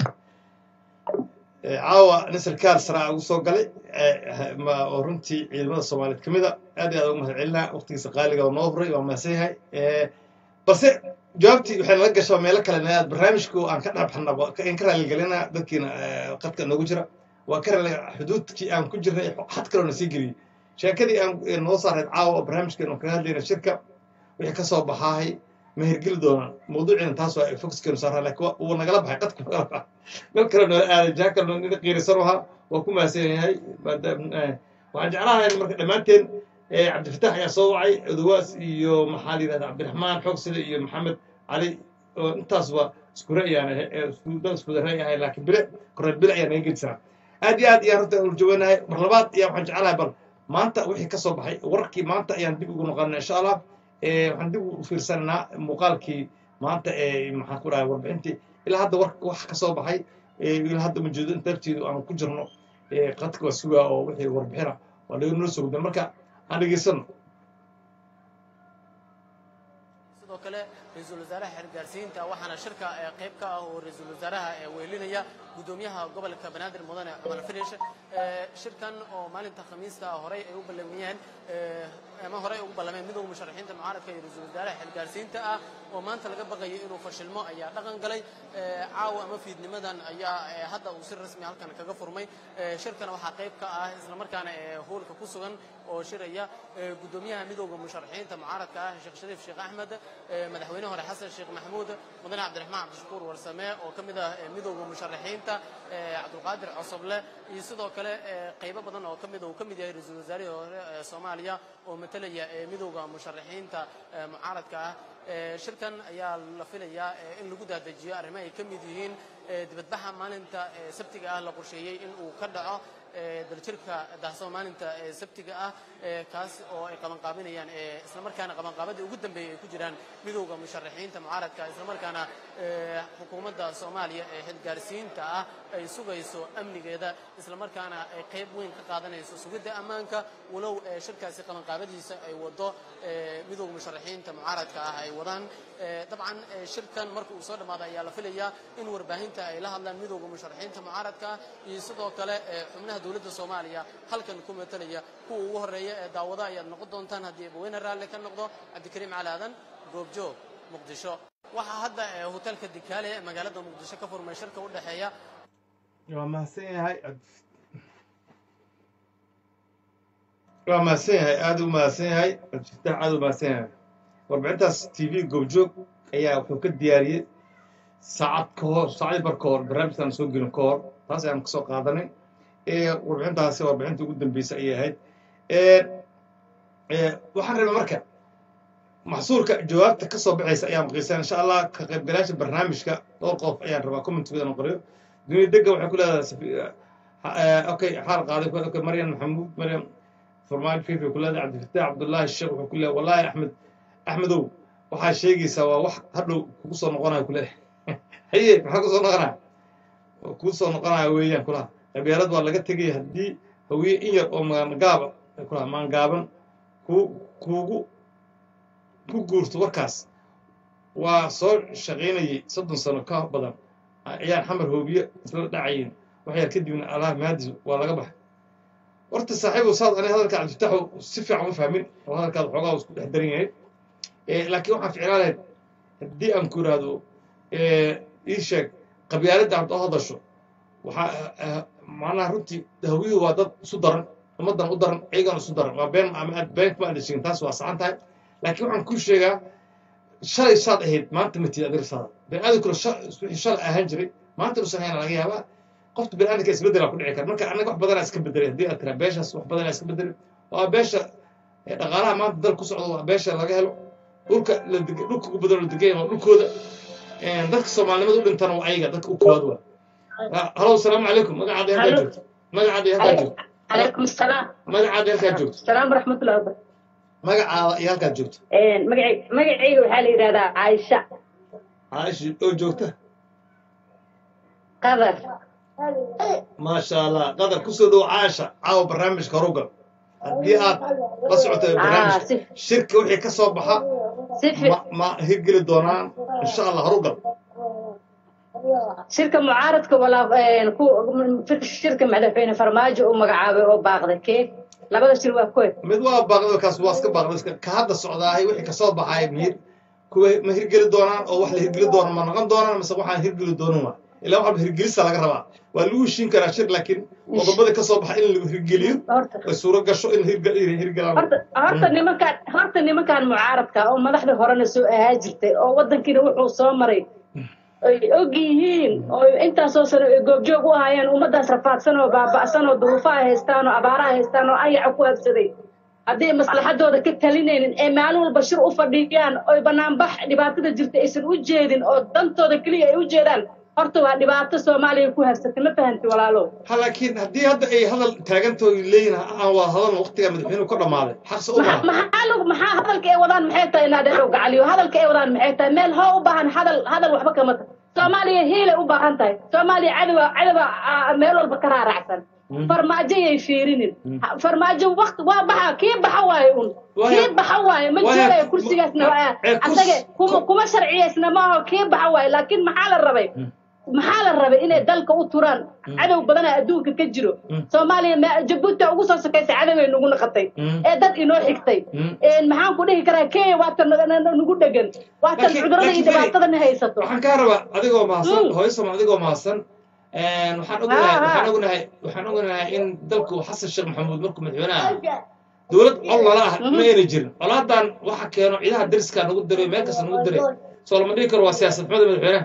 Eh, caawa nin sarkaal saraa ugu soo galay eh, ma- oo runtii ciidamada soomaaliyeed ka mid a aad iyo aad ugu mahad celinaa waqtigiisa qaaliga oo noo huray waa mahadsan yahay Eh, balse jawaabtii waxay nala gashaa meelo kale inaad barnaamijku aan ka dhaabxanaba in ka raaligelina dadkiina eh, qadka noogu jira waa ka raali xuduudkii aan ku jirnay xad kaloona sii geliyey sheekadii aan eh, noo saareed caawa oo barnaamijkeenu kaga hadlayna shirka wixii ka soo baxaahay ma hirgeli doonaan mawduuciina taas waa fokuskeenu saaraa laakiin waa- wuu nagala baxay qadku nagala baxay meel kale noola aaday jaha kale noo qiirisan ahaa waa ku mahadsan yahay maadaam eh, waxaan jeclahay marka dhammaanteen eh, cabdifatax ayaa soo wacay odawaas iyo maxaa la yidhahda cabdiraxmaan xoogsile iyo maxamed cali oo intaasba isku ra'yaan dad isku ra'y ahay laakiin bile korreed bile ayaa naga gedisanaa aad iyo aad ayaan runta uljawanahay mar labaad ayaa waxaan jeclahay bal maanta wixii ka soo baxay wararkii maanta ayaan dib ugu noqonaa insha allah Eh, waxaan dib u fiirsananaa muuqaalkii maanta ee maxaan ku dhahay warbixintii ilaa hadda warka wax ka soo baxay eh, ilaa hadda majeedo in darteedu aan ku jirno eh, qadka waa sugaa oo wixii warbixina waa naga noo soo gudbeen marka aan dhegeysano sidoo kale ra-iisul wasaaraha xergaarsiinta waxaana shirka ee qayb ka ah oo ra-iisul wasaaraha ee weelinaya gudoomiyaha gobolka banaadir mudane cumar finish ee shirkan oo maalinta khamiista horey ay u ballamiyeen ee ama horey ugu ballameen midowga musharaxiinta mucaaradka iyo ra-iisul wasaaraha xergaarsiinta ah oo maanta laga baqayo inuu fashilmo ayaa dhaqan galay ee caawa ama fiidnimadan ayaa ee hadda uu si rasmi halkan kaga furmay ee shirkana waxaa qayb ka ah islamarkaana ee hoolka ku sugan oo shiraya ee gudoomiyaha midowga musharaxiinta mucaaradka ah sheekh shariif sheekh axmed ee madaxweyne hore xasan sheekh maxamuud mudane cabdiraxmaan cabdishakuur warsame oo ka mid ah ee midowga musharaxiinta ee cabdulqaadir cosoble iyo sidoo kale ee qaybo badan oo ka mid uu ka mid yahay ra-iisul wasaarihii hore ee soomaaliya oo matalaya ee midowga musharaxiinta ee mucaaradka ah ee shirkan ayaa la filayaa ee in lagu daadajiyo arrimo ay ka mid yihiin ee dibadbaxa maalinta ee sabtiga ah la qorsheeyey in uu ka dhaco ee daljirka daahsoon maalinta ee sabtiga ah ee kaas oo ay qabanqaabinayaan ee islamarkaana qabanqaabadii ugu dambeeyey ay ku jiraan midowda musharaxiinta mucaaradka islamarkaana ee xukuumadda soomaaliya ee xilgaarsiinta ah ay sugayso amnigeeda islamarkaana ay qayb weyn ka qaadanayso sugidda ammaanka walow ee shirkaasi qabanqaabadiisa ay wado ee midowda musharaxiinta mucaaradka ah ay wadaan ee dabcan ee shirkan marka uu soo dhammaado ayaa la filayaa in warbaahinta ay la hadlaan midowda musharaxiinta mucaaradka ah iyo sidoo kale ee xubnaha dowladda soomaaliya halkan ku matalaya kuwa ugu horeeya ee daawada ayaad noqon doontaan haddii abaweyne raalli ka noqdo cabdikariim cali aadan goobjoog muqdisho waxaa hadda ee hotelka dikaale ee magaalada muqdisho ka furmay shirka u dhexeeya waa mahadsan yahay waa mahadsan yahay aada u mahadsan yahay cabdifatax aada u mahadsan yahay warbixintaas t v goobjoog ayaa wuxuu ka diyaariyey saacad ka hor saacadii bar ka hor barnaamijkan soo gelin ka hor taas ayaan kasoo qaadanay ee warbixintaasi warbixintii ugu dambeysay ayay ahayd ee waxaan rabay marka maxsuurka jawaabta ka soo baxaysa ayaan maqiisan insha allah ka qaybgalayaasha barnaamijka dhowr qof ayaan rabaa commentkooda inaan qoriyo duniya dega waxay ku leedahay safi- eh, okay xaal qaaday okay maryam maxamuud maryam farmaajo fifi ku leedahay cabdifatax cabdullaahi sheekh wuxuu ku leeyahay wallaahi axmed axmedow waxaa sheegaysaa waa wax hadhow kugu soo noqonayo ku leeyahay haye maxaa ku soo noqonaya kuu soo noqonaya weeyaan kulaha qabyaalad waa laga tegaya haddii hawiye in yar oo maangaaba kulaha maangaaban ku kuugu ku guurto warkaas waa soo shaqaynayay soddon sano ka badan ayaan xamar hoobiye isla dhacayin wax yar kadibna allah maadis waa laga baxay horta saaxiibu saad ani hadalka cabdifataxu si fiican u fahmin oo hadalkaada xoogaa isku dhex daran yahay laakiin waxaan ficlaan lahayd haddii aan ku idhaahdo ii sheeg qabyaaladda aad u hadasho waxaa macnaha runtii hawiyuhu waa dad isu daran ummaddan u daran iyagan isu daran waa been ama aad been kuma adheshegin taas waa saxan tahay laakiin waxaan kuu sheegaa shalay saad ahayd maanta matid adirsaada baniaadamkuna wixii shalay ahaan jiray maanta usan hayna laga yaabaa qofta baniaadamka isbeddelaa ku dhici kara marka annaga wax badanaa iska bedelay haddii aad tiraa beeshaas wax badanaa iska bedelay waa beesha dhaqaalaha maanta dal ku socdo waa beesha laga helo dhulka la deg dhulka ugu badan la degan waa dhulkooda dadka soomaalinimada u dhintana waa ayaga dadka u koowaad waa halo asalaamu calaykum magacaada halkaa joogto magacaada halkaa joogto عليكم السلام magacaada halkaa joogto السلام ورحمة الله وبركاته magacaada iyo halkaad joogto مقعي مقعي waxaa la yidhahdaa عايشة caaisha oo joogta قدر maasha allah qadar kusoo dhow caasha caawa barnaamijka horugal haddii aad la socoto barnaamijka si shirka wixii ka soo baxa si fi ma ma hirgeli doonaan insha allah horugal shirka mucaaradka walaa ku shirka madaxweyne farmaajo uu magacaabay oo baaqday kee labada shir waa koy mid waa baaqday kaas waa iska baaqday iska ka hadda socdaahay wixii ka soo baxay miir kuwa ma hirgeli doonaan oo wax la hirgeli doona ma noqon doonaan mise waxaan hirgeli doonin waa ilaa waxba hirgelisa laga rabaa waa lagu heshiin karaa shir laakiin qodobada ka soo baxa in lagu hirgeliyo horta ay suuro gasho in hirge- inay hirgelaan horta horta nimankaan horta nimankaan mucaaradka oo madaxda horena soo ahaa jirtay oo waddankiina wuxuu soo maray ay og yihiin oo intaasoo sano ay goobjoog u ahaayeen ummaddaas rafaadsan oo baaba'san oo duruufaha haystaan oo abaaraha haystaan oo ayaca ku habsaday hadday maslaxadooda ka talinaynin ee maalin walba shir u fadhiyaan oy banaanbax dhibaatada jirta aysan u jeedin oo dantooda keliya ay u jeedaan horta waa dhibaato soomaaliya ku habsatay ma fahanti walaalo ha laakiin haddii hadda ay hadal taagantoo leeyihin aan waa hadalna waqtigaa madaxweynuhu ka dhammaaday xaqse u maxaa maha maxaa lagu maxaa hadalka ay wadaan maxay tahay inaadheerow gacaliyo hadalka ay wadaan maxay tahay meel hoo u baahan hadal hadal waxba kama tahay soomaaliya hiilay u baahan tahay soomaaliya cadowa cadowa ah, meel walba ka raaracsan farmaajo yay fiirinin Ha- farmaajo waqti waa baxa kii baxa waaye un Waayo- kii baxa waaye ma waayo- joogaya kursigaasna waa- ee, kurs- asaga kuma kuma sharciyaysna maaho kii baxa waaye laakiin maxaa la rabay maxaa la rabay inay dalka u turaan cadow badana adduunka ka jiro soomaaliya ma- jabuuti ugu soo sokaysa cadoway nagu naqatay ee dad inoo xigtay Een, maxaan ku dhihi karaa kenya waatan nagu dhegan waatan Laakiin- cudurada iyo laakiin Feri, dhibaatadana haysato waxaan kaa rabaa adigoo mahadsan Mm. hooyo sama adigoo mahadsan waxaan ognahay Ha, ha. waxaan ognahay waxaan ognahay in dalku xasan sheekh maxamuud markuu madaxweynaha ah dowlad col lala ah ma ayna jirin colaadan waxa keeno ciidaha dariska nagu diray meel kasta nagu diray soo lama dhihi karo waa siyaasad xumada madaxweynaha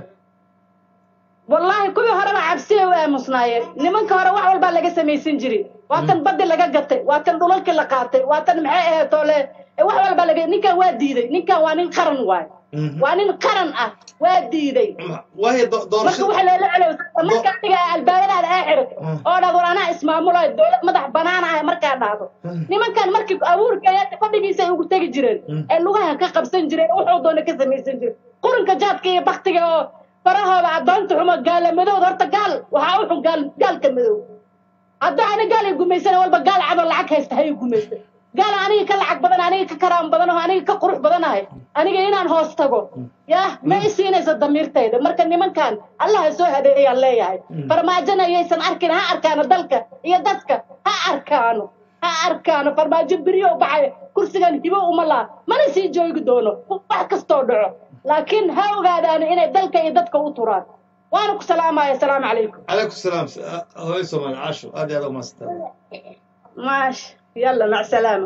wallaahi kuwii horeba cabsiya u aamusnaayeen nimanka hore wax walbaa laga samaysan jiri waatan baddi laga gatay waatan dhulalkii la qaatay waatan maxay ahayd toole wax walbaa laga ninkan waa diiday ninkan waa nin qaran waay waa nin qaran ah waa diiday waayo do- marka doorasho waxa loola celowsa marka adiga albaabadaada aa xidhato oo dhahdo war anaa ismaamulayo dowlad madax banaan ah markaa dhahdo nimankan markii abuurkaya fadhigiisa ay ugu tegi jireen ee lugaha ka qabsan jireen wuxuu doona ka samaysan jiray qurinka jaadka iyo baktiga oo farahooda addoonta xumo gaala madowda horta gaal waxaa u xun gaal gaalka madow haddii ani gaal ay gumaysana walba gaal cadoo lacag haysta hay gumaysta gaal aniga ka lacag badan aniga ka karaam badan oo aniga ka qurux badanahay aniga inaan hoos tago yah ma i siinaysa damiirtayda marka nimankan allaha soo hadeeyaan leeyahay farmaajona yaysan arkin ha arkaano dalka iyo dadka ha arkaano ha arkaano farmaajo beriyo baxay kursigan hibo uma laha mana sii joogi doono wax kastoo dhaco laakiin ha ogaadaano inay dalka iyo dadka u turaan waana ku salaamaya asalaamu calaykum calaykum salaam hooyo soomaali caasho aad iyo aad u mahadsantahay maash yalla mac salaama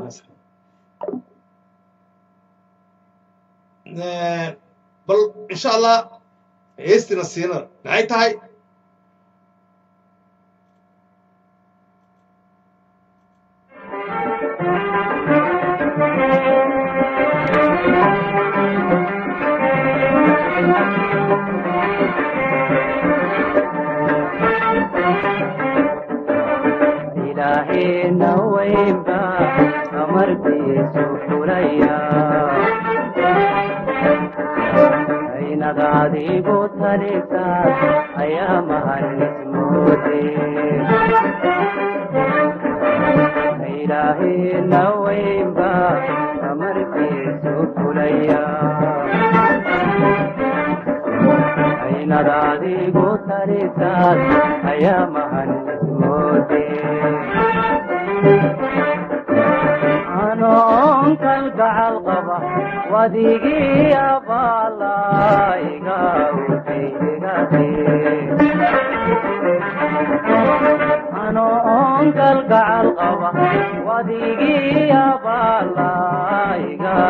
bal insha allah heestina siina maxay tahay ilaahayna weynba amarkiisu fulaya aynad adigu talisaas ayaa mahanismoode ilaahayna weynba amarkiisu fulaya aynad adigu talisaas ayaa mahanismoode anoon kalgacal qaba wadigii abaalaiga anoon kalgacal qaba wadigii abaalaiga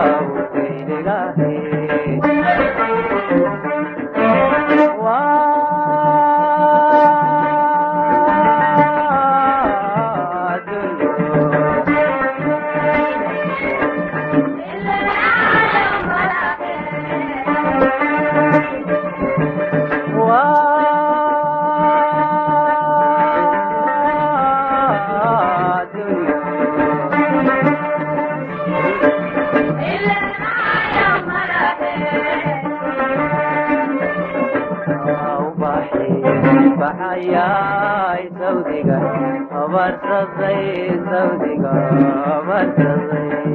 baxayay sawdiga abarsaday sawdiga abarsaday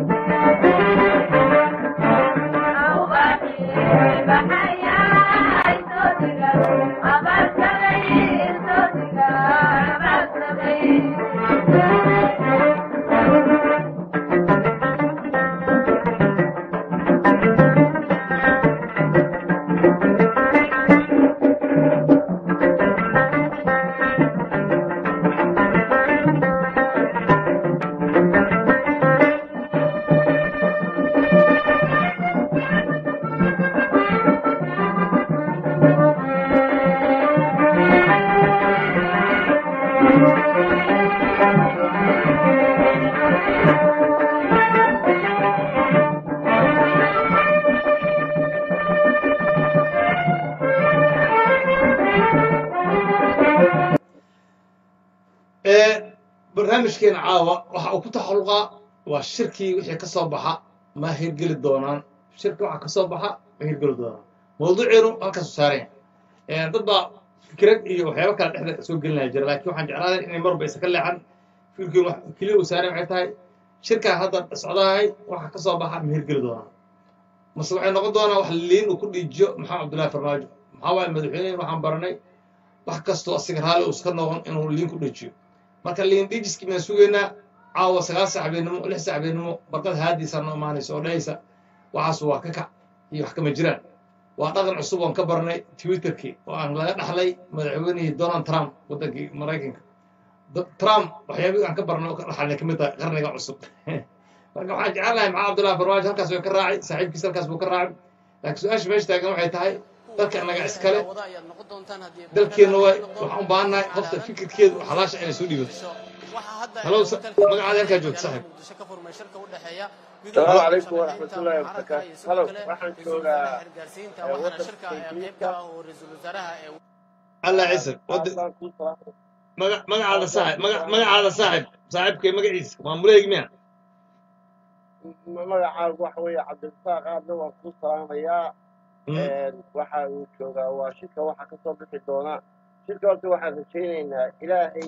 barnaamijkeena caawa waxa uu ku taxalluqaa waa shirkii wixii ka soo baxa ma hirgeli doonaan shirki waxa ka soo baxa ma hirgeli doonaan mawduuceenu halkaasu saareen dad baa fikrad iyo waxyaabo kale dhexda soo gelinaya jira laakiin waxaan jeclaaday inay marba isa ka leexan fikirkeen wax keliya uu saareen waxay tahay shirkaa hadda socdahay waxa ka soo baxa ma hirgeli doonaan mase waxay noqon doonaa wax liin uu ku dhiijiyo maxamed cabdullaahi farmaajo maxaa waaye madaxweynehin waxaan baranay wax kastoo asiga raalli uu iska noqon inuu liin ku dhiijiyo marka liin dhiijiskii baan sugaynaa caawa sagaal sac habeenimo lix sac habeenimo barqad haadiisaa noo imaanaysa oo dhahaysa waxaas waa ka kac iyo wax kama jiraan waa dhaqan cusub oon ka baranay twitterkii oo aan laga dhaxlay madaxweynihii donald trump waddankii maraykanka trump waxyaabihii aan ka barnay oo ka dhaxalnay ka mid tahay qarniga cusub marka waxaan jecel lahay maxaa cabdullahi farmaajo halkaas way ka raacay saaxiibkiis halkaas buu ka raacay laakiin su-aasha meesha taagan waxay tahay dalka annaga iskale dalkeenna waa waxaan u baahannahay qofta fikirkeedu xalaasha inay soo dhiibato halow magacaada halkaa joogta saaxiib السلام عليكم ورحمة الله وبركاته هلو waxaan joogaa wadanka ingiriiska allah cisir magacaada saaxib magacaada saaxib saaxiibkay magaciisa maamuleegi miya magacaagu waxa weeye cabdirasaaq aadna waan kuu salaamayaa waxa uu joogaa waa shirka waxa ka soo bixi doona shirka horta waxaan rajaynaynaa ilaahay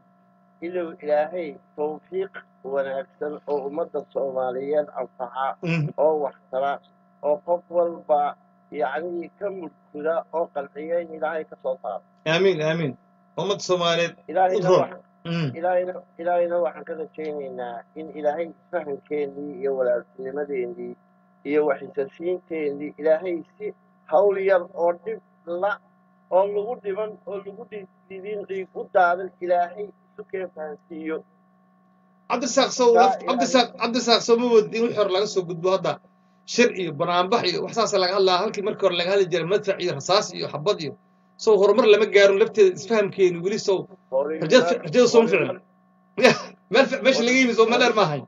inuu ilaahay tawfiiq wanaagsan oo ummadda soomaaliyeed anfaca oo waxtara oo qof walba yacnii ka mudkuda oo qalciya in ilaahay ka soo saaro aamiin aamiin ummadda soomaaliyeed ilaahayna wax- ilaahayna ilaahayna waxaan ka rajaynaynaa in ilaahay isfahankeennii iyo walaaltinimadeennii iyo waxisasiinteennii ilaahay si hawl yar oo dhib la oo lagu dhiban oo lagu dhidin dhiig u daadan ilaahay isu keen fahansiiyo cabdisaaq sow cabdisaaq cabdisaaq sow ma wadin wixii hore laga soo gudbo hadda shir iyo banaanbax iyo wax saasa laga hadlaa halkii markii hore laga hadli jiray madfac iyo rasaas iyo xabad iyo sow horumar lama gaarin lafteeda isfahamkeeni weli sow rajada rajada sooma ficil meel fi- meesha laga yimi sow ma dheer maahay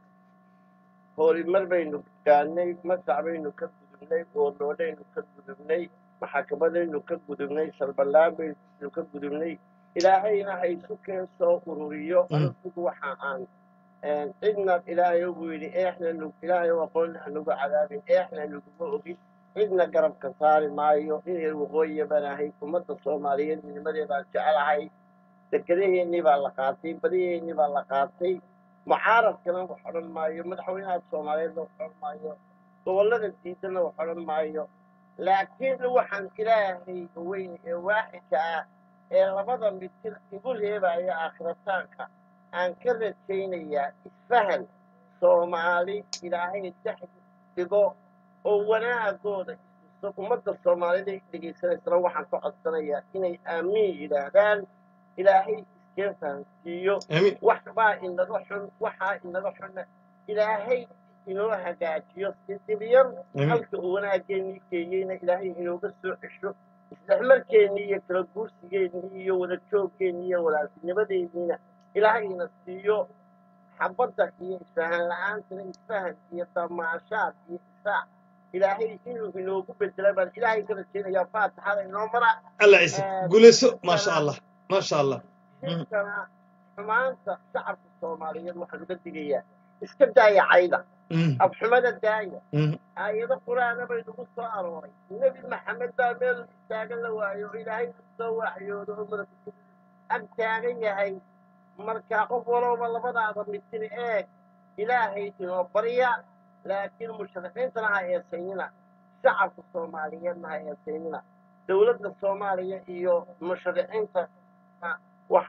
horimar baynu gaannay masac baynu ka gudubnay goornoodhaynu ka gudubnay maxakamadaynu ka gudubnay salballaan baynu ka gudubnay ilaahayna ha isu keen soo ururiyo anigu waxa aan cidna ilaahay buu yidhi eexna nug ilaahay oo aqoonna hanugu cadaabin eexna nuguma ogin cidna garabka saari maayo inay waqooyiya baan ahay ummadda soomaaliyeed midnimadeedaan jecelahay dekedaheennii baa la qaatay badiheennii baa la qaatay mucaaradkana wax odhan maayo madaxweynaha soomaaliyeedna wax odhan maayo gobollada diidana wax odhan maayo laakiin waxaan ilaahay weyn ee waaxidka ah ee labada mitir igu reebaya aakhirataanka aan ka rajaynayaa isfahan soomaali ilaahay dhex dhigo oo wanaagooda isiso ummadda soomaalida dhegaysanaysana waxaan ka codsanayaa inay aamiin yidhaahdaan ilaahay iskeen fahansiiyo aamiin wax baa inaga xun waxaa inaga xunna ilaahay inoo hagaajiyo si dibyar Amiin. halka uu wanaageennii geeyeyna ilaahay inooga soo cesho isdhexmarkeennii iyo kala guursigeennii iyo wada jooggeennii iyo walaaltinimadeenniina ilaahay ina siiyo xabadda iyo isfahan la-aantana isfahan iyo damaashaad iyo isaac ilaahay inuu inoogu bedela baan ilaahay ka rajaynayaa faatixada inoo mara allah ciise guulayso maasha allah maasha allah shirkana xumaanta shacabka soomaaliyeed waxaan uga digayaa iska daaya cayda Mm, afxumada daaya mm, aayado qur-aana bay nagu soo arooray nebi maxamed baa meel taagan la waayo oo ilaahay ku soo waxyoodo oo madaxa ag taagan yahay marka qof walowba labadaada mitir eeg ilaahay inoo barya laakiin mushrixiintana ha eesaynina shacabka soomaaliyeedna ha eesaynina dowladda soomaaliya iyo mushrixiinta wax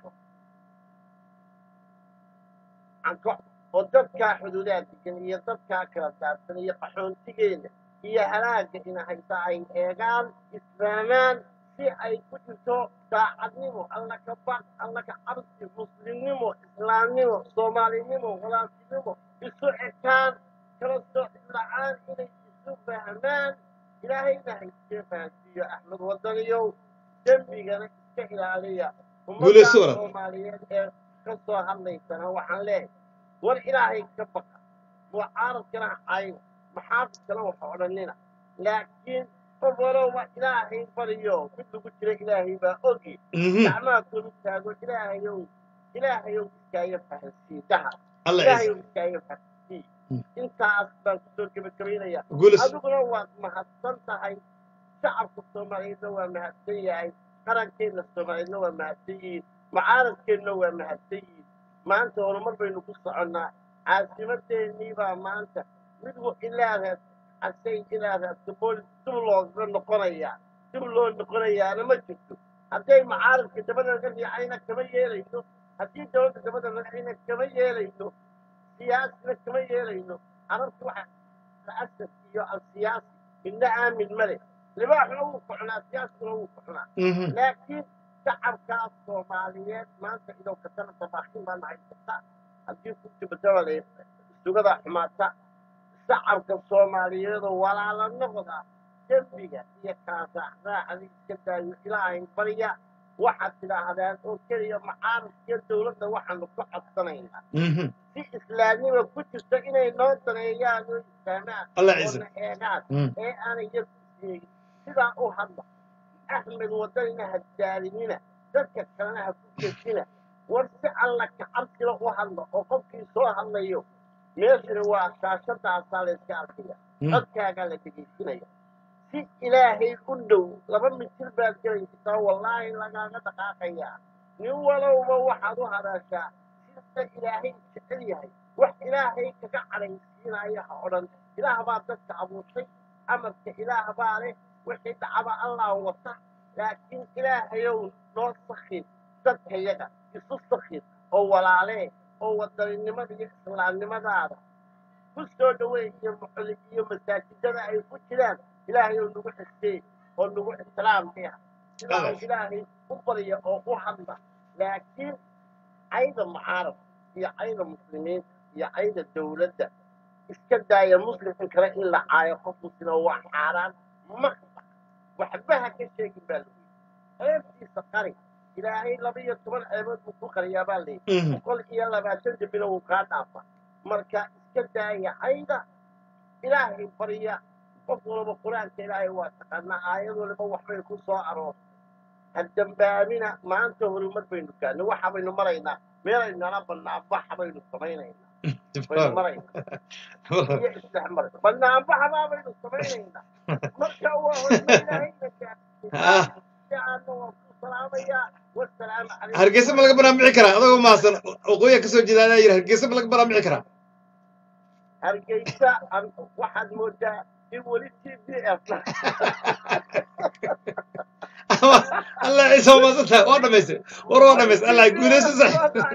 anko oo dadkaa xuduudaha degan iyo dadkaa kala daadsan iyo qaxoontigeena iyo halaaga ina haysa ay eegaan isfahmaan si ay ku jirto daacadnimo alla ka baq alla ka cabsi muslimnimo islaamnimo soomaalinimo walaaltinimo isu ekaan kala sooc la-aan inay isu fahmaan ilaahayna haysee fahansiiyo axmed wadaniyow dembigana iska ilaaliya Guulayso ummadda walaal. soomaaliyeed ee ka soo hadlaysana waxaan leeyahay war ilaahay ka baqa mucaaradkana cayn maxaafidkana waxa odhanina laakiin qof walowba ilaahay bariyo mid lagu jira ilaahay baa ogi mhm. gacmaha kulu taago ilaahayow ilaahayow iskaaga fahansii daha alla ilaahayow ciise iskaaga fahansii Mm. intaas baan kusoo gebagabaynaya guulis adiguna waad mahadsan tahay shacabka soomaaliyeedna waa mahadsan yahay qarankeenna soomaaliyeedna waa mahadsan yihiin mucaaradkeenna waa mahadsan yihiin maanta horumar baynu ku soconnaa caasimadeennii baa maanta mid wa- ilaaha casay ilaaha daboolis dib looga noqonayaa dib loo noqonayaana ma jirto hadday mucaaradka dabada laga riicayna kama yeelayno haddii dowladda dabada laga riicayna kama yeelayno siyaasina kama yeelayno carabtu waxa asad iyo alsiyaasi midna aamin ma leh libaaxuna wuu kucnaa siyaaskuna wuu kucnaa Mhm. laakiin shacabkaas soomaaliyeed maanta inuu katana dabaaxin baan haysata haddii ku jibadabale sugada xumaata shacabka soomaaliyeedoo walaala noqda dembiga iyo kaasaaxraacda iska daayo ilaahay barya waxaad tidhaahdaan oo keliya mucaaradkiyo dowladda waxaanu ku codsanaynaa Mhm. si islaamnima ku jirto inay noo daneeyaan oo islaamaan alla oo ciise na eegaan Mm. ee aanay iyagu isyeegin sidaa u hadla axmed wadanina ha daalinina dadka kalena ha ku jeesina war si alla kacabsila u hadla oo qofkii soo hadlayo meeshuna waa shaashadaasaa la iska arkaya Mm. codkaagaa la dhegaysinaya si ilaahay u dhow laba mitir baad gelaysaa wallaahi lagaaga dhaqaaqayaa nin walowba waxaad u hadaashaa sida ilaahay jecel yahay wax ilaahay kaga cadhaysiinaya ha odhan ilaah baa dadka abuurtay amarka ilaah baa leh wixii dhacaba allah wata laakiin ilaahayow noo sakhin dadkayaga isu sakhin oo walaalee oo wadaninimada iyo islaamnimadaada ku soo dhaweey iyo muxuli iyo masaajidada ay ku jiraan ilaahayow nagu xistee oo nagu ixtiraamkeha sidaa Adeer. ilaahay u barya oo u hadla laakiin cayda mucaarad iyo cayda muslimiinta iyo cayda dowladda iska daaya muslimkan kale in la caayo qof muslima waa xaaraan ma waxba ha ka sheegin baa lagu yidhi ceebtiisa qari ilaahay laba iyo toban ceebood buu ku qariyaa baa layidhi Mhm. boqol iyo labaatan dembina wuu kaa dhaafa marka iska daaya cayda ilaahay barya qof walba qur-aanka ilaahay waa taqaanaa aayad waliba waxbay ku soo aroortay ha dambaabina maanta horumar baynu gaadnay waxa baynu maraynaa meelay nala banaanbaxa baynu samaynaynaa baynu maraynaa iyo isdhexmar banaanbaxabaa baynu samaynaynaa marka waa horumar ilaahayna Ah. gaadnay waan ku salaamayaa wasalaamu calaykum hargeysa ma laga banaanbixi karaa adagoo mahadsan waqooyiga kasoo jeeda adaa yidhi hargeysa ma laga banaanbixi karaa hargeysa an- waxaad moodaa in weli t b f alla ciise waa mahadsan tahay waa dhamaystay war waa dhamaystay alla guuleyso sax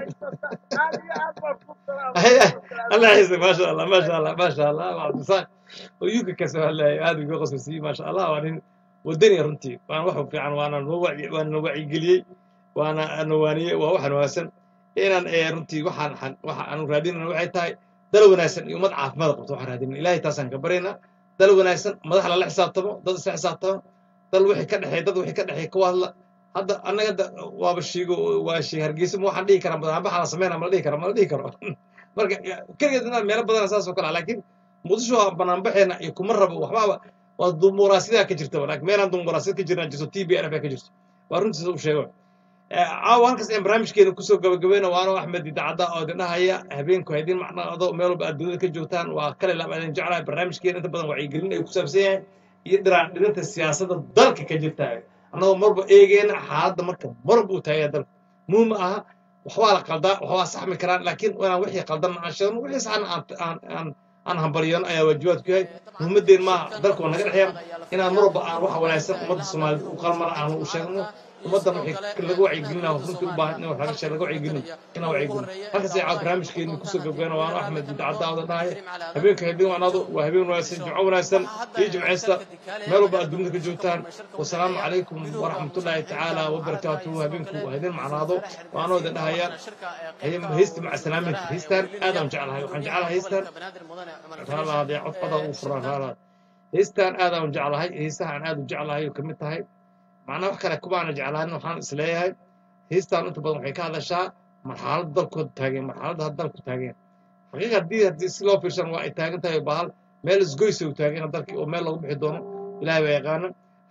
alla ciise maasha allah maasha allah maasha allah waa cabdisaan oo yuka kasoo hadlaya aad uga qoslaysiiyey maasha allah waa nin wadani runtii waana wax fiican waana noo wacyi- waana na wacyigeliyey waana nawaaniyey waa waxaan wanaagsan inaan ee runtii waxaan xan- waxa aanu raadinayna waxay tahay dal wanaagsan iyo ummad caafimaad qabto waxaan raadinayna ilaahay taasaan ka baryaynaa dal wanaagsan madax lala xisaabtamo dad isla xisaabtamo dal wixii ka dhexeey dad wixii ka dhexeey ka hadla hadda annaga da- waaba shiigo waa shii hargeysa ma waxaan dhihi karaa madaxbaxa la sameynaa ma la dhihi karo ma la dhihi karo marka keligeed inaad meelo badana saas oo kale ah laakiin muqdisho waa banaanbaxeena iyo kuma rabo waxbaaba waa dumuraasidaa ka jirtaba laakiin meelaan dumuraasiyad ka jirnaa jirto t b n f ka jirto waa runtiisa u sheego caawa halkaas ayaan barnaamijkeena kusoo gabagabayna waano axmed idaacadda oo idin dhahaya habeenku ha idin macnaado meel walba aad dunida ka joogtaan waa kale laab idin jeclahay barnaamijkeena inta badan wacyigelin ay ku saabsan yahay iyo dhiraan dhirinta siyaasadda dalka ka jirta annagoo marba eegeena xaaladda marka marba uu taagaya dalku muhiim ma aha waxbaa la qaldaa waxbaa saxmi karaan laakiin inaan wixii qaldan aan sheegno wixii saxna aan aan aan aan hambalyano ayaa waajibaadku yahay muhiimadeen maaha dalka waa naga dhexeeya inaan marba aan waxa wanaagsan ummadda soomaaliyed u qalmana aan u sheegno ummaddan wixii laga wacyigelina runtii u baahan in wax laga sheeg laga wacyigelin inaan wacyigelin halkaas ay caaw barnaamijkeeni kusoo gabgabana waano axmed idaacadda awda dhahaya habeenka habeen wanaado waa habeen wanaagsan jimco wanaagsan iyo jimcaysta meel walba aad dunida ka joogtaan wasalaamu calaykum waraxmatullaahi tacaala wabarakaatuhu habeenku ha idin macnaado waanoo idin dhahaya haysta maca salaaminta haystaan aadaan jeclahay waxaan jeclahay haystaan raalaha dee codqada uu furaa raalaha haystaan aadaan jeclahay haystaha aan aad u jeclahay oo kamid tahay macnaa wax kale kumaana jeclaanin waxaan isleeyahay haystaan inta badan waxay ka hadashaa marxaladda dalkooda taageen marxaladda hadda dalku taageen xaqiiqa haddii haddii si loo fiirsan waa ay taagan tahay bahal meel isgoysa u taageen dalkii oo meel lagu bixi doono ilaahay baa yaqaana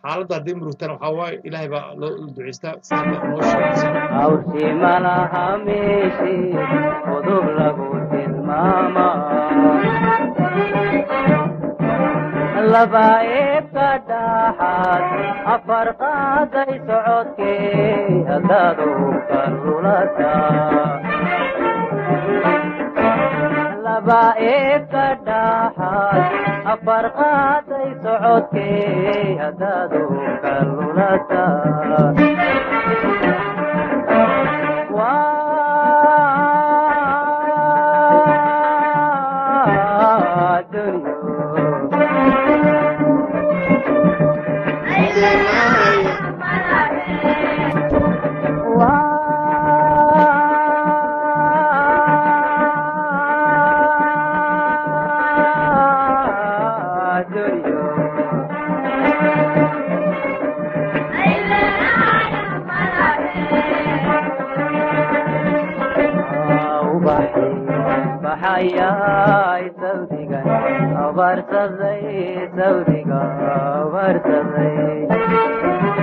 xaaladda haddii murugtana waxaa waaye ilaahay baa loo ducaystaa sida noo sheegaysa hawshii malaha meeshii udub lagu tilmaama laba eebka dhaxaad afar qaaday socodkee haddaad uka lulata laba eebka dhaxaad afar qaaday socodkee haddaad uka lulata waa dunyo waa dunyo ubaxi baxayay sawdigan abaarsaday sawdiga abaarsaday